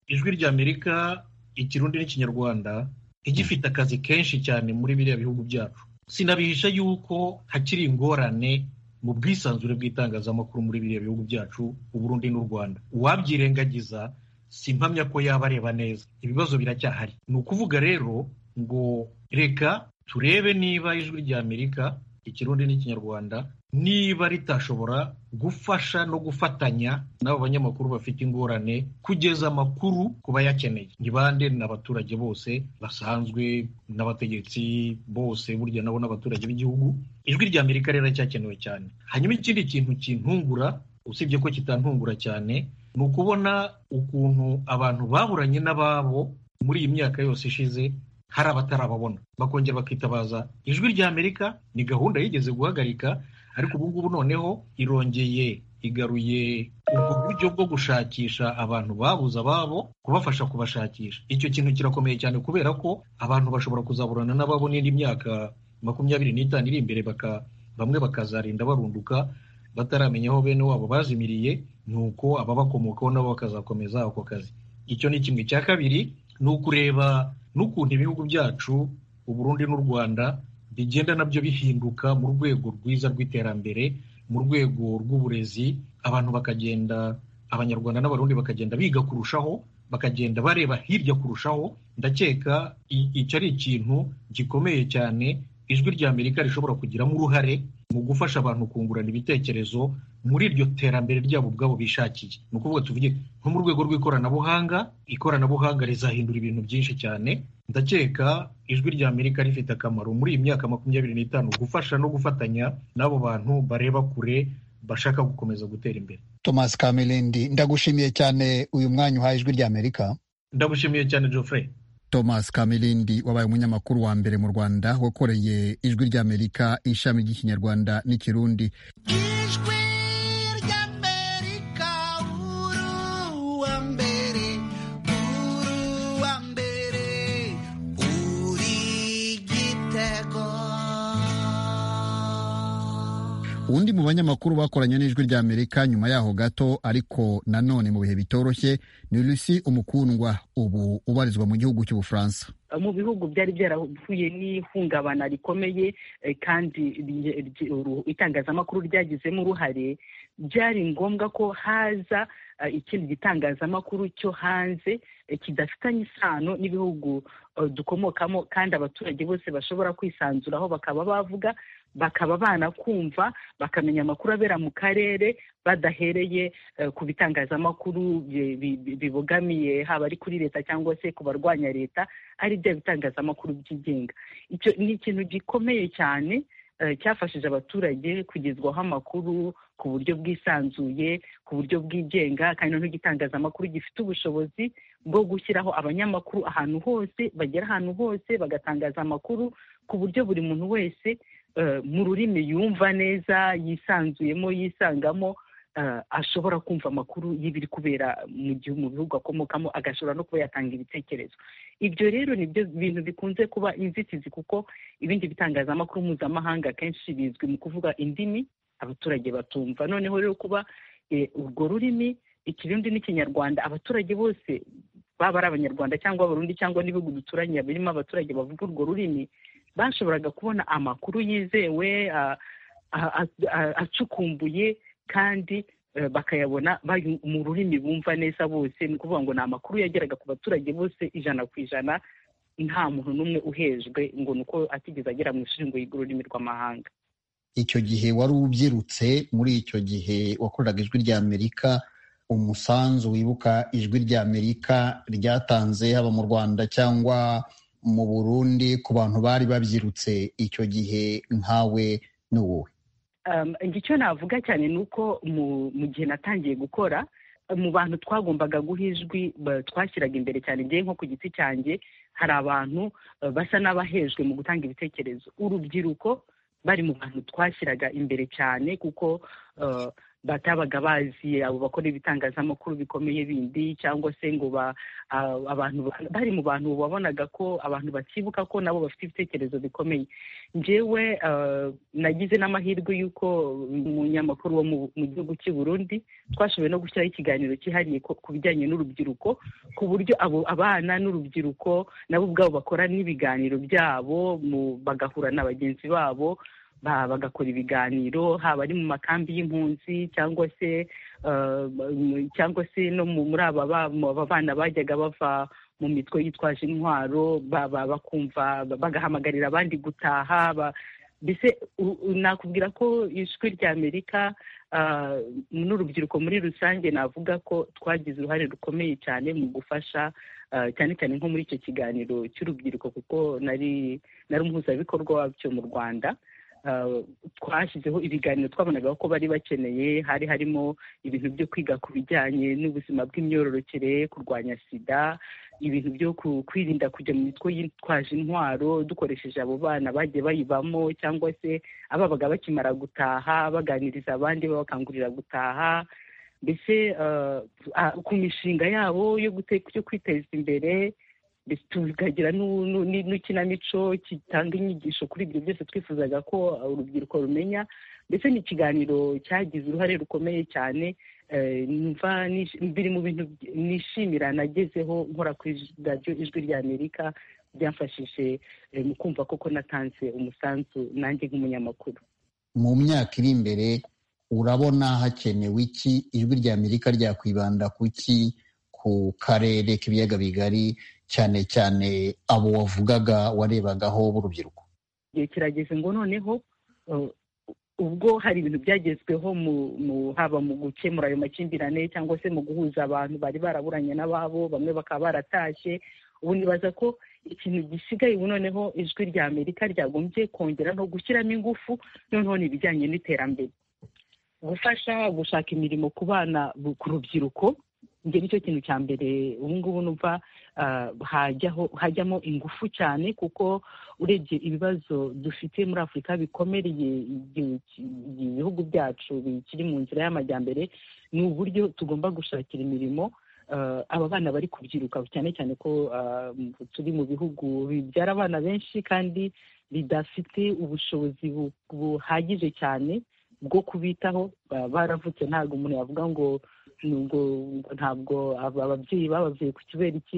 I: ijwi ry'amerika ikirundi n'ikinyarwanda igifite akazi kenshi cyane muri biriya bihugu byacu sinabihisha yuko hakiri ingorane mu bwisanzure bw'itangazamakuru muri biriya bihugu byacu uburundi n'u rwanda uwabyirengagiza si impamya ko yaba areba neza ibibazo biracyahari ni ukuvuga rero ngo reka turebe niba ijwi ry'amerika ikirundi n'ikinyarwanda niba ritashobora gufasha no gufatanya n'abo banyamakuru bafite ingorane kugeza amakuru ku bayakeneye ni bande n'abaturage bose basanzwe n'abategetsi bose burya nabo n'abaturage b'igihugu ijwi ry'amerika rero racyakenewe cyane hanyuma ikindi kintu kintungura usibye ko kitantungura cyane ni ukubona ukuntu abantu baburanye n'ababo muri iyi myaka yose ishize hari abatarababona bakongera bakitabaza ijwi ry'amerika ni gahunda yigeze guhagarika ariko ubu ngubu noneho irongeye igaruye ubwo buryo bwo gushakisha abantu babuze ababo kubafasha kubashakisha icyo kintu kirakomeye cyane kubera ko abantu bashobora kuzaburana n'ababo n'indi myaka makumyabiri n'itanu iri imbere baka bamwe bakazarinda barunduka bataramenya aho bene wabo bazimiriye ni uko ababakomokaho nabo bakazakomeza ako kazi icyo ni kimwe cya kabiri ni ukureba n'ukuntu ibihugu byacu uburundi n'u rwanda bigenda nabyo bihinduka mu rwego rwiza rw'iterambere mu rwego rw'uburezi abantu bakagenda abanyarwanda n'abarundi bakagenda biga kurushaho bakagenda bareba hirya kurushaho ndakeka icyo ari ikintu gikomeye cyane ijwi ry'amerika rishobora kugiramo uruhare mu gufasha abantu kungurana ibitekerezo muri iryo terambere ryabo ubwabo bishakiye ni ukuvuga tuvuge nko mu rwego rw'ikoranabuhanga ikoranabuhanga rizahindura ibintu byinshi cyane ndakeka ijwi ry'amerika rifite akamaro muri iyi myaka makumyabiri n'itanu gufasha no gufatanya n'abo bantu bareba kure bashaka gukomeza gutera imbere
A: thomas kamirindi ndagushimiye cyane uyu mwanya uhaye ijwi ry'amerika
I: ndagushimiye cyane geoffrey
A: thomas kamirindi wabaye umunyamakuru wa mbere mu rwanda wakoreye ijwi ry'amerika ishami ry'ikinyarwanda n'ikirundi ijwi ry'amerika uru wa mbere uru wa mbere uri gitego uwundi mu banyamakuru bakoranye n'ijwi ry'amerika nyuma yaho gato ariko nanone mu bihe bitoroshye ni lusi umukundwa ubu ubarizwa mu gihugu cy'ubufaransa
J: mu bihugu byari byarahuye n'ihungabana rikomeye kandi itangazamakuru ryagizemo uruhare byari ngombwa ko haza ikindi gitangazamakuru cyo hanze kidafitanye isano n'ibihugu dukomokamo kandi abaturage bose bashobora kwisanzuraho bakaba bavuga bakaba banakumva bakamenya amakuru abera mu karere badahereye ku bitangazamakuru bibogamiye haba ari kuri leta cyangwa se ku barwanya leta ari bya bitangazamakuru byigenga icyo ni ikintu gikomeye cyane cyafashije abaturage kugezwaho amakuru ku buryo bwisanzuye ku buryo bwigenga kandi noneho igitangazamakuru gifite ubushobozi bwo gushyiraho abanyamakuru ahantu hose bagera ahantu hose bagatangaza amakuru ku buryo buri muntu wese mu rurimi yumva neza yisanzuyemo yisangamo ashobora kumva amakuru y'ibiri kubera mu gihe mu bihugu akomokamo agashobora no kuba yatanga ibitekerezo ibyo rero ni byo bintu bikunze kuba inzitizi kuko ibindi bitangazamakuru mpuzamahanga akenshi bizwi mu kuvuga indimi abaturage batumva noneho rero kuba urwo rurimi ikirundi n'ikinyarwanda abaturage bose baba ari abanyarwanda cyangwa abarundi cyangwa n'ibihugu duturanye birimo abaturage bavuga urwo rurimi bashoboraga kubona amakuru yizewe acukumbuye kandi bakayabona mu rurimi bumva neza bose ni ukuvuga ngo ni amakuru yageraga ku baturage bose ijana ku ijana nta muntu n'umwe uhejwe ngo ni uko atigeze agera mu ishuri ngo yige ururimi rw'amahanga
A: icyo gihe wari ubyirutse muri icyo gihe wakoreraga ijwi ry'amerika umusanzu wibuka ijwi ry'amerika ryatanze haba mu rwanda cyangwa mu burundi ku bantu bari babyirutse icyo gihe nkawe n'uwowe
J: icyo navuga cyane ni uko mu gihe natangiye gukora mu bantu twagombaga guha ijwi twashyiraga imbere cyane ngewe nko ku giti cyanjye hari abantu basa n'abahejwe mu gutanga ibitekerezo urubyiruko bari mu bantu twashyiraga imbere cyane kuko batabaga bazi abo bakora ibitangazamakuru bikomeye bindi cyangwa se ngo abantu bari mu bantu wabonaga ko abantu bakibuka ko nabo bafite ibitekerezo bikomeye njyewe nagize n'amahirwe y'uko umunyamakuru wo mu gihugu cy'i Burundi twashoboye no gushyiraho ikiganiro cyihariye ku bijyanye n'urubyiruko ku buryo abo abana n'urubyiruko nabo ubwabo bakora n'ibiganiro byabo bagahura na bagenzi babo bagakora ibiganiro haba ari mu makambi y'impunzi cyangwa se cyangwa se no muri aba bana bajyaga bava mu mitwe yitwaje intwaro bakumva bagahamagarira abandi gutaha mbese nakubwira ko ijwi ry'amerika n'urubyiruko muri rusange navuga ko twagize uruhare rukomeye cyane mu gufasha cyane cyane nko muri icyo kiganiro cy'urubyiruko kuko nari nari umuhuzabikorwa wabyo mu rwanda twashyizeho ibiganiro twabonaga ko bari bakeneye hari harimo ibintu byo kwiga ku bijyanye n'ubuzima bw'imyororokere kurwanya sida ibintu byo kwirinda kujya mu mitwe yitwaje intwaro dukoresheje abo bana bagiye bayibamo cyangwa se ababaga bakimara gutaha baganiriza abandi babakangurira gutaha mbese ku mishinga yabo yo kwiteza imbere tukagira n'ikinamico gitanga inyigisho kuri ibyo byose twifuzaga ko urubyiruko rumenya ndetse n'ikiganiro cyagize uruhare rukomeye cyane biri mu bintu nishimira nagezeho nkora ku radiyo ijwi ry'amerika byafashije mu kumva koko natanze umusanzu nanjye nk'umunyamakuru
A: mu myaka iri imbere urabona hakenewe iki ijwi ry'amerika ryakwibanda ku ki ku karere k'ibiyaga bigari cyane cyane abo wavugaga warebagaho b'urubyiruko
J: igihe kirageze ngo noneho ubwo hari ibintu byagezweho haba mu gukemura ayo makimbirane cyangwa se mu guhuza abantu bari baraburanye n'ababo bamwe bakaba baratashye ubu nibaza ko ikintu gisigaye ubu noneho ijwi rya amerika ryagombye kongera no gushyiramo ingufu noneho ni ibijyanye n'iterambere gufasha gushaka imirimo ku bana ku rubyiruko njye nicyo kintu cya mbere ubu ngubu numva hajyamo ingufu cyane kuko urebye ibibazo dufite muri afurika bikomereye ibihugu byacu bikiri mu nzira y'amajyambere ni uburyo tugomba gushakira imirimo aba bana bari kubyiruka cyane cyane ko turi mu bihugu bibyara abana benshi kandi bidafite ubushobozi buhagije cyane bwo kubitaho baravutse ntabwo umuntu yavuga ngo nubwo ntabwo ababyeyi bababyeyi ku kibera iki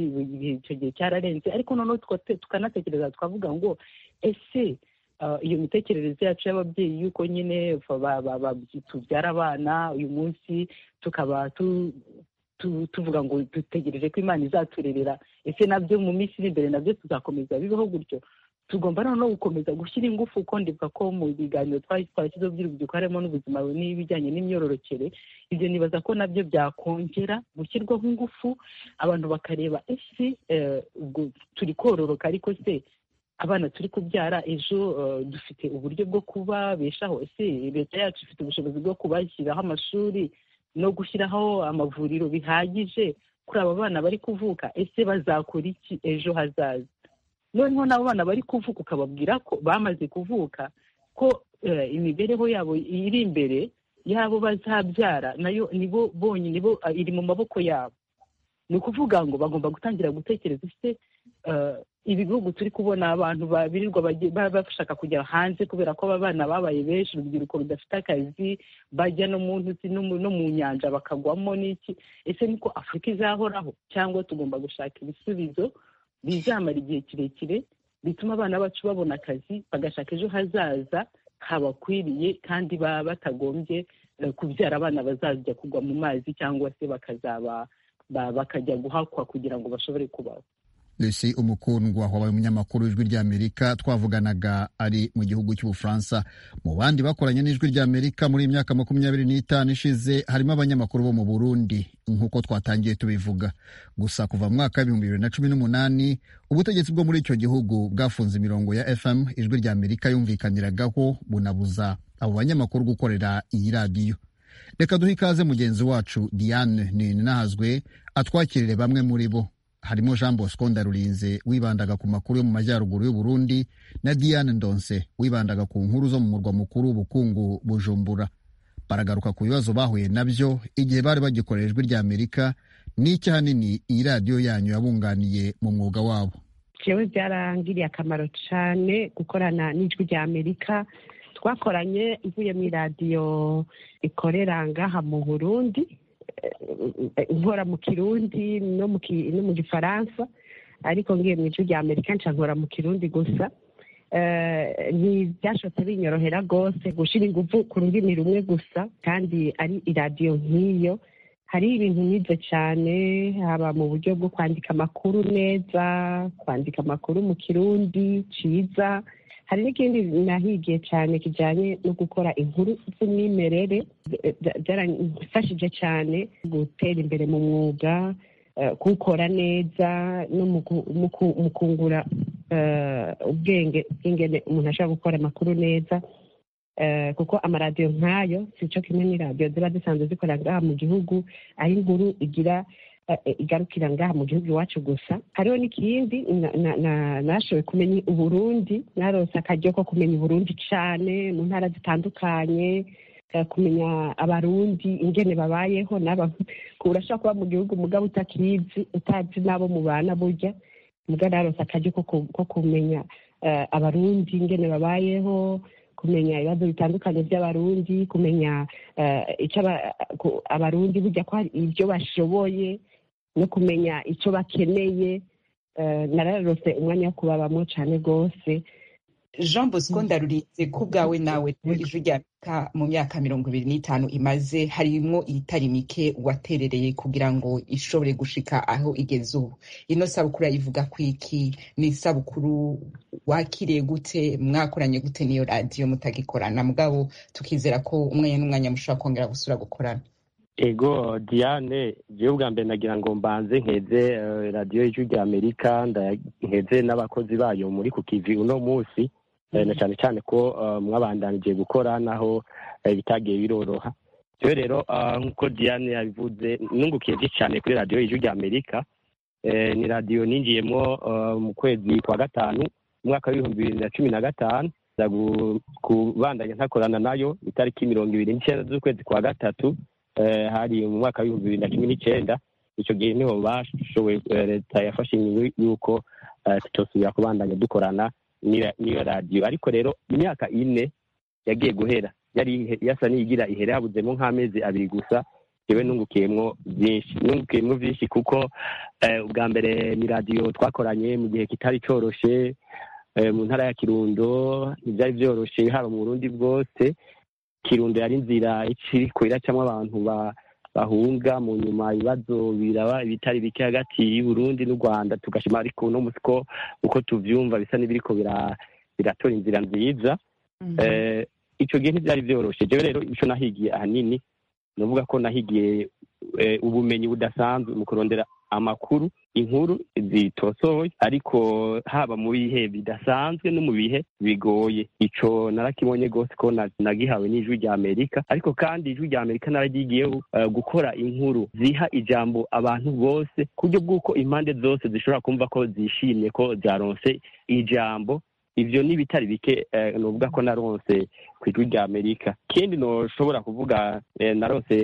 J: icyo gihe cyararenze ariko noneho tukanatekereza twavuga ngo ese iyo mitekerereze yacu y'ababyeyi y'uko nyine tubyara abana uyu munsi tukaba tuvuga ngo dutegereje ko imana izaturerera ese nabyo mu minsi iri imbere nabyo tuzakomeza bibeho gutyo tugomba noneho gukomeza gushyira ingufu kuko ndibuka ko mu biganiro twashyizeho by'urubyiruko harimo n'ubuzima n'ibijyanye n'imyororokere ibyo nibaza ko nabyo byakongera gushyirwaho ingufu abantu bakareba ese turi kororoka ariko se abana turi kubyara ejo dufite uburyo bwo kubabeshaho ese leta yacu ifite ubushobozi bwo kubashyiraho amashuri no gushyiraho amavuriro bihagije kuri aba bana bari kuvuka ese bazakora iki ejo hazaza noneho n'abo bana bari kuvuka ukababwira ko bamaze kuvuka ko imibereho yabo iri imbere yabo bazabyara nayo nibo bonyine iri mu maboko yabo ni ukuvuga ngo bagomba gutangira gutekereza ese ibi bihugu turi kubona abantu birirwa bashaka kujya hanze kubera ko aba bana babaye benshi urubyiruko rudafite akazi bajya no mu nzuzi no mu nyanja bakagwamo n'iki ese niko afurika izahoraho cyangwa tugomba gushaka ibisubizo bizamara igihe kirekire bituma abana bacu babona akazi bagashaka ejo hazaza habakwiriye kandi baba batagombye kubyara abana bazajya kugwa mu mazi cyangwa se bakazaba bakajya guhakwa kugira ngo bashobore kubaho
A: Lucy umukundwa wabaye umunyamakuru w'ijwi ry'amerika twavuganaga ari mu gihugu cy'ubufaransa mu bandi bakoranye n'ijwi ry'amerika muri iyi myaka makumyabiri n'itanu ishize harimo abanyamakuru bo mu burundi nk'uko twatangiye tubivuga gusa kuva mu mwaka w'ibihumbi bibiri na cumi n'umunani ubutegetsi bwo muri icyo gihugu bwafunze imirongo ya fm ijwi ry'amerika yumvikaniragaho bunabuza abo banyamakuru gukorera iyi radiyo reka duhe ikaze mugenzi wacu diane nahazwe atwakirire bamwe muri bo harimo jean bosco ndarurinze wibandaga ku makuru yo mu majyaruguru y'u Burundi na diane ndonse wibandaga ku nkuru zo mu murwa mukuru w'ubukungu bujumbura baragaruka ku bibazo bahuye nabyo igihe bari bagikorera ijwi ry'amerika n'icyo ahanini iyi radiyo yanyu yabunganiye mu mwuga wabo
K: jewe byarangiriye akamaro cyane gukorana n'ijwi ry'amerika twakoranye mvuye mu iradiyo ikorera ngaha mu burundi nkora mu kirundi no mu gifaransa ariko ngiye mu ijwi ry'amerika nca nkora mu kirundi gusa ntibyashobotse binyorohera rwose gushyira ingufu ku rurimi rumwe gusa kandi ari iradiyo nk'iyo hari ibintu nize cyane haba mu buryo bwo kwandika amakuru neza kwandika amakuru mu kirundi cyiza hari n'ikindi nahigiye cyane kijyanye no gukora inkuru z'umwimerere byarafashije cyane gutera imbere mu mwuga kuwukora neza no mu kungura ubwenge bw'ingene umuntu ashobora gukora amakuru neza kuko amaradiyo nk'ayo sico kimwe n'iradiyo ziba zisanzwe zikorera ngaha mu gihugu aho inkuru igira igarukira ngaha mu gihugu iwacu gusa hariho n'ikindi nashoboye kumenya uburundi narose akaryo ko kumenya uburundi cyane mu ntara zitandukanye kumenya abarundi ingene babayeho urashobora kuba mu gihugu mugabo utakizi utazi n'abo mubana burya mugabo narose akaryo ko kumenya abarundi ingene babayeho kumenya ibibazo bitandukanye by'abarundi kumenya icyo abarundi burya ko hari ibyo bashoboye no kumenya icyo bakeneye nararose umwanya wo kubabamo cyane rwose
L: jean bosco ndarurinze ko ubwawe nawe ijwi ry'amerika mu myaka mirongo ibiri n'itanu imaze harimo itari mike waterereye kugira ngo ishobore gushika aho igeze ubu ino sabukuru yayivuga ku iki ni isabukuru wakiriye gute mwakoranye gute n'iyo radiyo mutagikorana mugabo tukizera ko umwanya n'umwanya mushobora kongera gusura gukorana
M: ego diane jewe ubwa mbere nagira ngo mbanze nkeze radiyo y'ijwi rya amerika nkeze n'abakozi bayo muri ku kivi uno munsi na cyane cyane ko mwabandanije gukora naho ibitagiye biroroha rero rero nk'uko diane yabivuze nungukiye cyane kuri radiyo y'ijwi rya amerika ni radiyo ninjiyemo mu kwezi kwa gatanu umwaka w'ibihumbi bibiri na cumi na gatanu kubandanya ntakorana nayo itariki mirongo ibiri n'icyenda z'ukwezi kwa gatatu hari mu mwaka w'ibihumbi bibiri na cumi n'icyenda icyo gihe niho bashoboye leta yafashe ingingo y'uko tutosubira kubandanya dukorana n'iyo radiyo ariko rero imyaka ine yagiye guhera yari yasa n'iyigira ihere habuzemo nk'amezi abiri gusa yewe nungukiyemo byinshi nungukiyemo byinshi kuko ubwa mbere ni radiyo twakoranye mu gihe kitari cyoroshye mu ntara ya kirundo ntibyari byoroshye haba mu burundi bwose kirundo yari inzira iciko iracamo abantu bahunga mu nyuma ibibazo biraba ibitari bike hagati y'uburundi n'u rwanda tugashima ariko uno munsi ko uko tubyumva bisa n'ibiriko biratora inzira nziza icyo gihe ntibyari byoroshye rero rero icyo nahigiye ahanini ni ukuvuga ko nahigiye ubumenyi budasanzwe mu kurondera amakuru inkuru zitosohoye ariko haba mu bihe bidasanzwe no mu bihe bigoye icyo narakibonye rwose ko nagihawe n'ijwi rya amerika ariko kandi ijwi rya amerika nararyigiyeho gukora inkuru ziha ijambo abantu bose ku buryo bw'uko impande zose zishobora kumva ko zishimye ko zaronse ijambo ibyo ni bitari bike ni uvuga ko naronse ku ijwi rya amerika ikindi ntushobora kuvuga naronse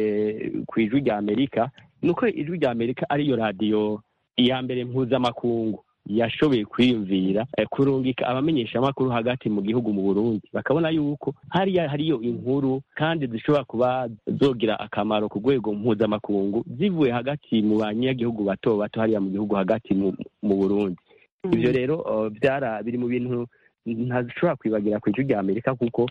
M: ku ijwi rya amerika ni uko ijwi rya amerika ariyo radiyo iya mbere mpuzamakungu yashoboye kwiyumvira kurungika abamenyeshamakuru hagati mu gihugu mu burundi bakabona yuko hariya hariyo inkuru kandi zishobora kuba zogira akamaro ku rwego mpuzamakungu zivuye hagati mu banyagihugu bato bato hariya mu gihugu hagati mu burundi ibyo rero byara biri mu bintu ntashobora kwibagira ku ijwi rya amerika kuko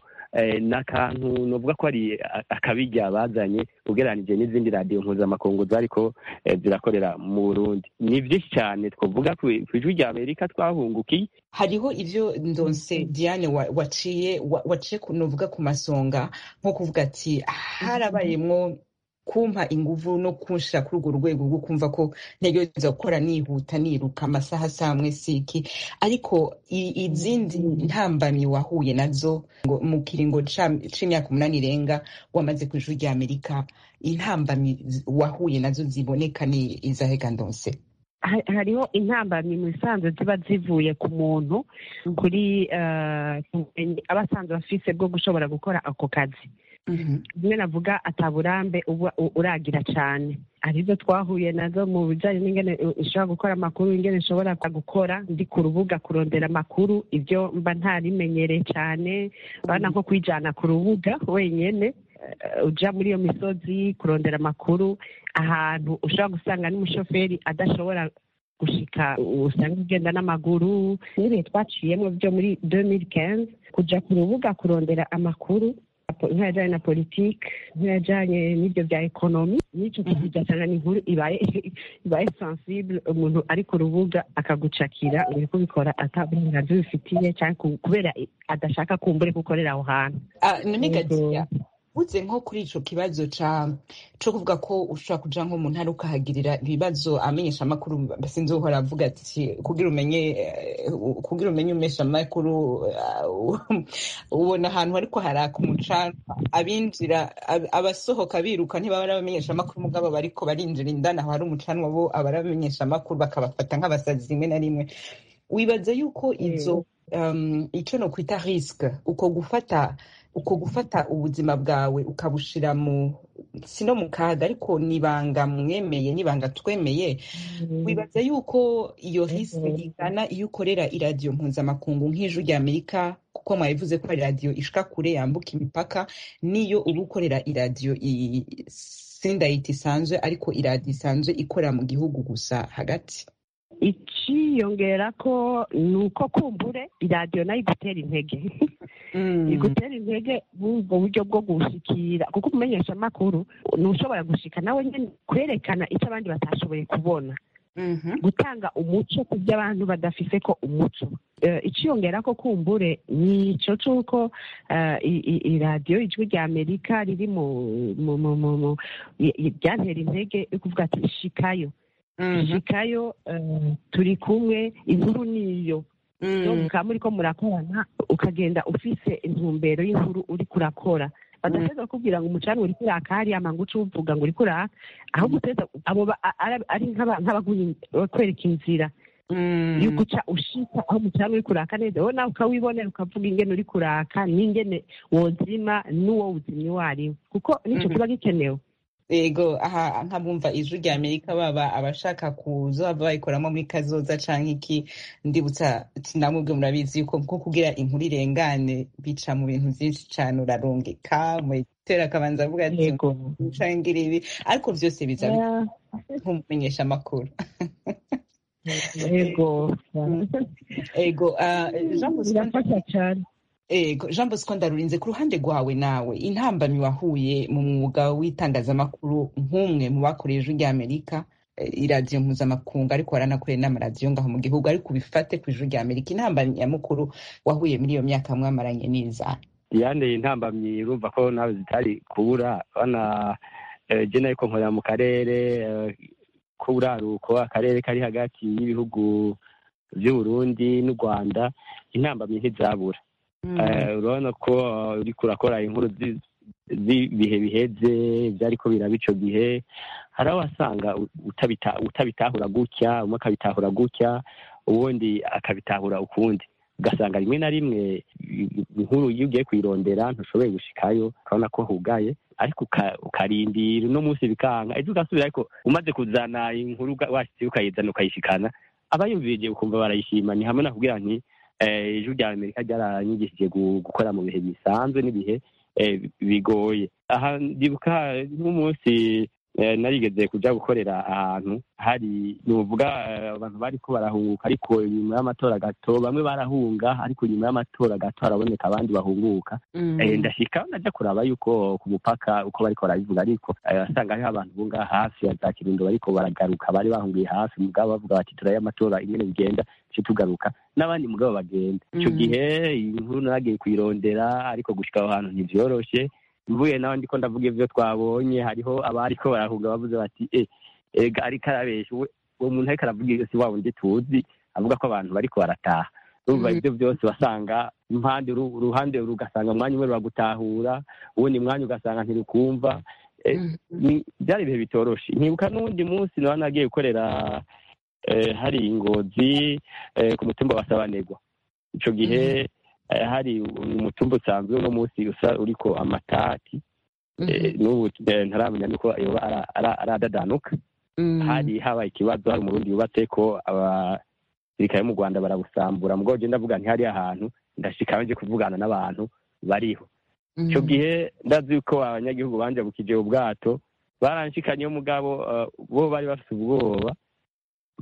M: ni akantu navuga ko ari akabijya bazanye ugereranije n'izindi radiyo mpuzamakungu zariko zirakorera mu burundi ni byinshi cyane twavuga ku ijwi rya amerika twahungukiye
L: hariho ibyo ndonse diane waciye waciye nuvuga ku masonga nko kuvuga ati harabayemo kumpa inguvu no kunshira kuri urwo rwego rwo kumva ko ntegereza gukora nihuta niruka amasaha saa amwe siki ariko izindi ntambamyi wahuye nazo ngo mu kiringo c'imyaka umunani irenga wamaze ku ijuru rya amerika intambamyi wahuye nazo ziboneka ni izahe ndonse
K: hariho intambamyi mu isanzwe ziba zivuye ku muntu kuri aba asanzwe afise bwo gushobora gukora ako kazi rimwe navuga ataburambe uba uragira cyane arizo twahuye nazo mu bijyanye n'ingene ishobora gukora amakuru ingene ishobora gukora ndi ku rubuga kurondera amakuru ibyo mba ntarimenyereye cyane bana nko kwijyana ku rubuga wenyine ujya muri iyo misozi kurondera amakuru ahantu ushobora gusanga n'umushoferi adashobora gushika usanga ugenda n'amaguru n'ibihe twaciyemo byo muri 2015 kujya ku rubuga kurondera amakuru nk'ayajyanye na politiki nk'ayajyanye n'ibyo bya ekonomi n'icyo ugasanga ni inkuru ibaye sensible umuntu ari ku rubuga akagucakira uri kubikora ataburenganzira ubifitiye kubera adashaka kumbure ko ukorera aho hantu
L: uze nko kuri ico kibazo ca co kuvuga ko ushobora kuja nko mu ntara ukahagirira ibibazo amenyesha amakuru sinzi uhora avuga ati kugira umenye kugira umenye umesha amakuru ubona ahantu ariko haraka umucanwa abinjira abasohoka biruka ntibaba ari abamenyesha amakuru mugabo bariko barinjira indani aho hari umucanwa bo aba ari abamenyesha amakuru bakabafata nk'abasazi rimwe na rimwe wibaza yuko izo icyo no kwita risike uko gufata uko gufata ubuzima bwawe ukabushira mu si no mu kaga ariko nibanga mwemeye nibanga twemeye wibaza yuko iyo risike ingana iyo ukorera iradiyo mpuzamakungu nk'ijwi rya amerika kuko mwabivuze ko iradiyo ishika kure yambuka imipaka niyo uba ukorera iradiyo sindayiti isanzwe ariko iradiyo isanzwe ikorera mu gihugu gusa hagati
K: ikiyongera ko ni uko kumbure iradiyo nayo igutera intege igutera intege bw'ubwo buryo bwo gushikira kuko umumenyesha amakuru ntushobora gushika nawe nyine kwerekana icyo abandi batashoboye kubona gutanga umuco ku byo abantu badafise ko umuco ikiyongera ko kumbure ni icyo cy'uko iradiyo ijwi rya amerika riri mu ryantera intege yo kuvuga ati shikayo shikayo turi kumwe inkuru niyo mukaba muri ko murakorana ukagenda ufise intumbero y'inkuru uri kurakora badateza kubwira ngo umucanga uri kuraka hariya manguca uvuga ngo uri kuraka ahubwo uteza abo ari nk'abakwereka inzira yo guca ushika aho umucanga uri kuraka neza wowe nawe ukawibonera ukavuga ingene uri kuraka n'ingene wozima n'uwo uzimye uwo ari we kuko nicyo kiba gikenewe
L: yego aha nkabumva ijwi rya amerika baba abashaka kuzoba bayikoramo muri kazoza canke iki ndibutsa namubwe murabizi yuko nko kugira inkuru irengane bica mu bintu vyinshi cane urarungika mwitera akabanza avuga ati cangira ibi ariko vyose biza nk'umumenyesha amakuru
K: yego
L: yego birafasha cane ego jean bosco ndarurinze ku ruhande rwawe nawe intambamyi wahuye mu mwuga w'itangazamakuru nk'umwe mu bakoreye ijwi rya amerika iradiyo mpuzamakungu ariko waranakoreye n'amaradiyo ngaho mu gihugu ariko ubifate ku ijwi rya amerika intambamyi nyamukuru wahuye muri iyo myaka mwamaranye neza
M: diane intambamyi urumva ko nawe zitari kubura bana jena yuko nkorera mu karere k'uburaruko akarere kari hagati y'ibihugu by'uburundi n'u rwanda intambamyi ntizabura urabona ko uriko urakora inkuru z'ibihe biheze ibyariko biraba ico gihe hari aho wasanga utabitahura gutya umwe akabitahura gutya uwundi akabitahura ukundi ugasanga rimwe na rimwe inkuru iyo ugiye kuyirondera ntushoboye gushikayo urabona ko hugaye ariko ukarindira uno munsi bikanga ejo ugasubira ariko umaze kuzana inkuru washizeyo ukayizana ukayishikana abayumvirije ukumva barayishima ni hamwe na kugira nti ijwi rya amerika ryaranyigishije gukora mu bihe bisanzwe n'ibihe bigoye aha ndibuka nk'umunsi narigeze kujya gukorera ahantu hari nuvuga abantu bari ko barahunguka ariko nyuma y'amatora gato bamwe barahunga ariko nyuma y'amatora gato haraboneka abandi bahunguka ndashika najya kuraba yuko ku mupaka uko bariko barabivuga ariko asanga hariho abantu bunga hafi ya za kirundo bariko baragaruka bari bahungiye hafi mugabo bavuga bati turayo amatora ingene bigenda duce tugaruka n'abandi mugabo bagenda icyo gihe inkuru nagiye kuyirondera ariko gushika aho hantu ntivyoroshe mvuye nawe ndiko ndavuga ivyo twabonye hariho abariko barahunga bavuze bati e ega ariko arabesha uwo muntu ariko aravuga iyo si wawundi tuzi avuga ko abantu bariko barataha urumva ivyo byose wasanga impande uruhande ugasanga umwanya umwe ruragutahura uwundi mwanya ugasanga ntirukumva byari ibihe bitoroshe nkibuka n'uwundi munsi naba nagiye gukorera hari ingozi ku mutumba wasabanegwa ico gihe hari umutumba usanzwe uno munsi usa uriko amatati n'ubu ntaramenya nuko yoba aradadanuka hari habaye ikibazo hari umurundi yubatse ko abasirikare bo mu rwanda barabusambura mugabo njye ndavuga ntihari ahantu ndashikaho nje kuvugana n'abantu bariho icyo gihe ndazi ko abanyagihugu banje bukije ubwato baranshikanye mugabo bo bari bafite ubwoba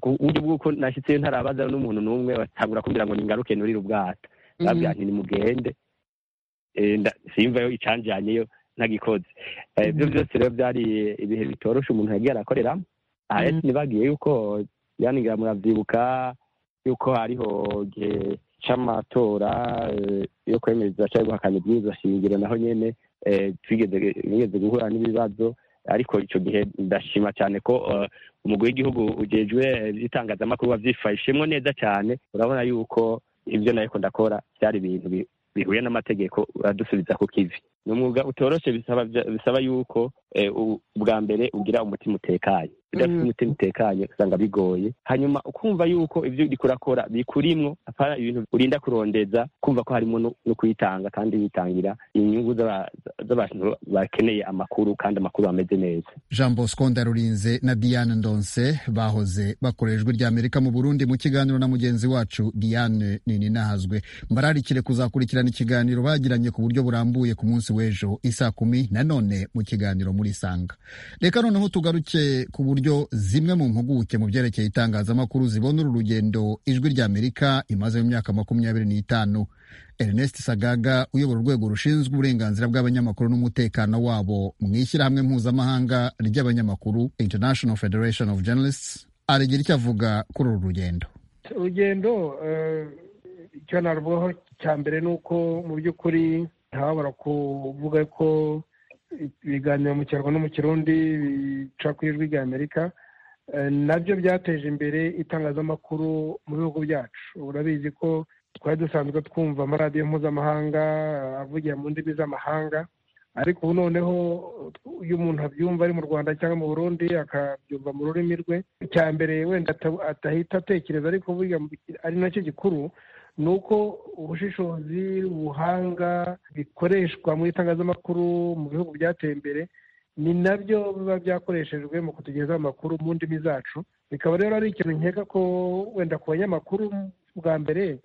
M: uburyo bw'uko nashyitseyo ntarabaza n'umuntu n'umwe batabura kumbwira ngo ningaruke nurire ubwato ndabwira nti nimugende simvayo icanjanyeyo ntagikoze ibyo byose rero byari ibihe bitoroshe umuntu yagiye arakoreramo aha ntibagiye yuko yanigira murabyibuka yuko hariho igihe cy'amatora yo kwemeza cyangwa guhakana ibwirizwa shingiro naho nyine twigeze guhura n'ibibazo ariko icyo gihe ndashima cyane ko umugwi w'igihugu ugejwe iby'itangazamakuru wabyifashemo neza cyane urabona yuko ibyo nayo ndakora byari ibintu bihuye n'amategeko uradusubiza ku kivi ni umwuga utoroshye bisaba yuko ubwa mbere ugira umutima utekanye udafite umutima utekanye usanga bigoye hanyuma ukumva yuko ibyo uri kurakora bikurimwo apana ibintu urinda kurondeza kumva ko harimo no kuyitanga kandi witangira inyungu z'abantu bakeneye amakuru kandi amakuru ameze neza
A: jean bosco ndarurinze na diane ndonse bahoze bakorera ijwi rya amerika mu burundi mu kiganiro na mugenzi wacu diane nininahazwe mbararikire kuzakurikirana ikiganiro bagiranye ku buryo burambuye ku munsi w'ejo isaa kumi na none mu kiganiro muri sanga reka noneho tugaruke ku buryo zimwe mu mpuguke mu byerekeye itangazamakuru zibona uru rugendo ijwi rya amerika imaze mu myaka makumyabiri n'itanu ernest sagaga uyobora urwego rushinzwe uburenganzira bw'abanyamakuru n'umutekano wabo mu ishyirahamwe mpuzamahanga ry'abanyamakuru international federation of journalists aragira icyo avuga kuri uru rugendo
N: urugendo icyo narwaho cya mbere ni uko mu by'ukuri ntababara kuvuga ko ibiganiro mu kinyarwanda no mu kirundi bica ku ijwi rya amerika nabyo byateje imbere itangazamakuru mu bihugu byacu urabizi ko twari dusanzwe twumva amaradiyo mpuzamahanga avugira mu ndimi z'amahanga ariko ubu noneho iyo umuntu abyumva ari mu rwanda cyangwa mu burundi akabyumva mu rurimi rwe icya mbere wenda atahita atekereza ariko burya ari nacyo gikuru ni uko ubushishozi ubuhanga bikoreshwa mu itangazamakuru mu bihugu byateye imbere ni nabyo biba byakoreshejwe mu kutugezaho amakuru mu ndimi zacu bikaba rero ari ikintu nkeka ko wenda ku banyamakuru bwa mbere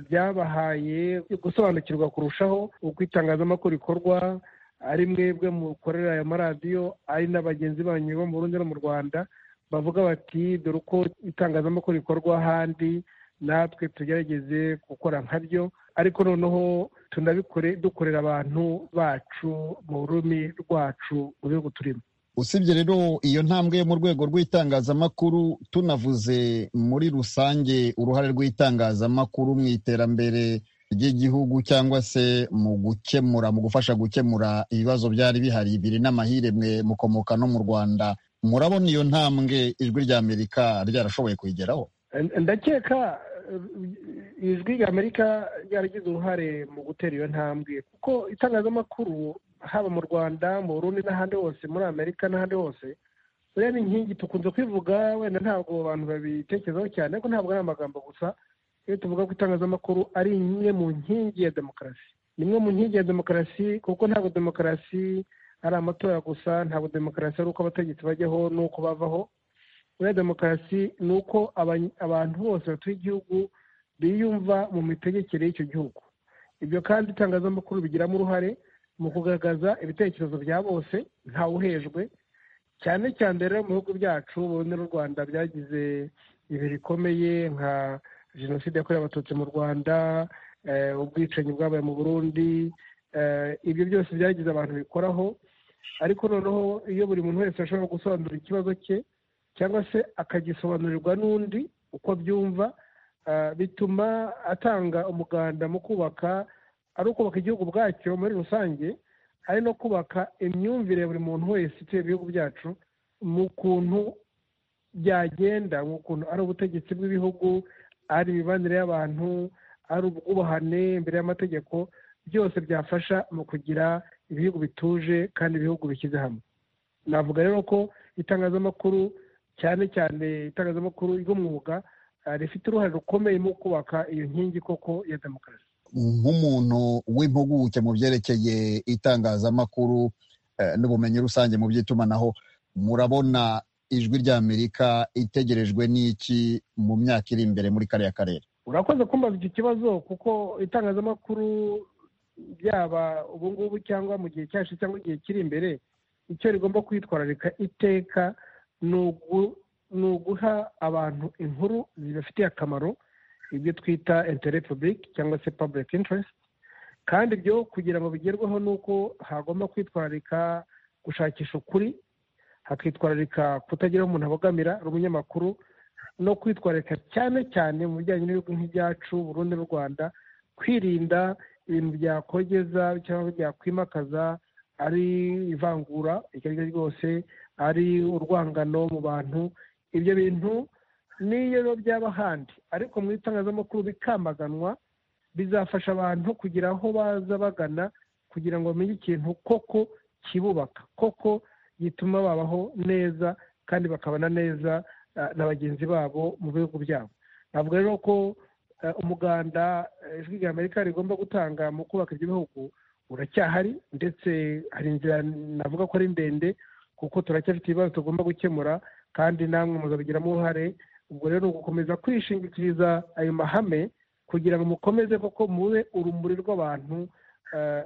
N: byabahaye gusobanukirwa kurushaho uko itangazamakuru rikorwa ari mwebwe mukorera aya maradiyo ari na bagenzi banyu bo mu Burundi no mu rwanda bavuga bati dore uko itangazamakuru rikorwa ahandi natwe tugerageze gukora nka byo ariko noneho tunabikore dukorera abantu bacu mu rurimi rwacu mu bihugu turimo
A: usibye rero iyo ntambwe yo mu rwego rw'itangazamakuru tunavuze muri rusange uruhare rw'itangazamakuru mu iterambere ry'igihugu cyangwa se mu gukemura mu gufasha gukemura ibibazo byari bihari biri n'amahiremwe mukomoka no mu rwanda murabona iyo ntambwe ijwi rya amerika ryarashoboye kuyigeraho
N: ndakeka ijwi rya amerika ryaragize uruhare mu gutera iyo ntambwe kuko itangazamakuru haba mu rwanda mu burundi n'ahandi hose muri amerika n'ahandi hose buriya ni inkingi tukunze kwivuga wenda ntabwo abantu babitekerezaho cyane ariko ntabwo ari amagambo gusa iyo tuvuga ko itangazamakuru ari imwe mu nkingi ya demokarasi ni imwe mu nkingi ya demokarasi kuko ntabwo demokarasi ari amatora gusa ntabwo demokarasi ari uko abategetsi bajyaho n'uko bavaho buriya demokarasi ni uko abantu bose batuye igihugu biyumva mu mitegekere y'icyo gihugu ibyo kandi itangazamakuru bigiramo uruhare mu kugaragaza ibitekerezo bya bose ntawuhejwe cyane cyane rero mu bihugu byacu ubundi n'u rwanda byagize ibihe bikomeye nka jenoside yakorewe abatutsi mu rwanda ubwicanyi bwabaye mu burundi ibyo byose byagize abantu bikoraho ariko noneho iyo buri muntu wese ashobora gusobanura ikibazo cye cyangwa se akagisobanurirwa n'undi uko abyumva bituma atanga umuganda mu kubaka ari ukubaka igihugu bwacyo muri rusange ari no kubaka imyumvire buri muntu wese utuye ibihugu byacu mu kuntu byagenda mu kuntu ari ubutegetsi bw'ibihugu ari imibanire y'abantu ari ubwubahane imbere y'amategeko byose byafasha mu kugira ibihugu bituje kandi ibihugu bishyize hamwe navuga rero ko itangazamakuru cyane cyane itangazamakuru ry'umwuga rifite uruhare rukomeye mu kubaka iyo nkingi koko ya demokarasi
A: nk'umuntu w'impuguke mu byerekeye itangazamakuru n'ubumenyi rusange mu by'itumanaho murabona ijwi ry'amerika itegerejwe n'iki mu myaka iri imbere muri kariya karere
N: urakoze kumbaza icyo kibazo kuko itangazamakuru byaba ubu ngubu cyangwa mu gihe cyacu cyangwa igihe kiri imbere icyo rigomba kwitwararika iteka ni uguha abantu inkuru zibafitiye akamaro ibyo twita interet public cyangwa se public interest kandi ibyo kugira ngo bigerweho ni uko hagomba kwitwararika gushakisha ukuri hakitwararika kutagira umuntu abogamira ari umunyamakuru no kwitwararika cyane cyane mu bijyanye n'ibihugu nk'ibyacu burundu n'u rwanda kwirinda ibintu byakogeza cyangwa byakwimakaza ari ivangura iryo ari ryo ryose ari urwangano mu bantu ibyo bintu niyo byaba ahandi ariko mu itangazamakuru bikamaganwa bizafasha abantu kugira aho baza bagana kugira ngo bamenye ikintu koko kibubaka koko gituma babaho neza kandi bakabana neza na bagenzi babo mu bihugu byabo ntabwo rero ko umuganda ijwi rya amerika rigomba gutanga mu kubaka ibyo bihugu uracyahari ndetse hari inzira navuga ko ari ndende kuko turacyafite ibibazo tugomba gukemura kandi namwe muzabigiramo uruhare ubwo rero ugukomeza kwishingikiriza ayo mahame kugira ngo mukomeze koko mube urumuri rw'abantu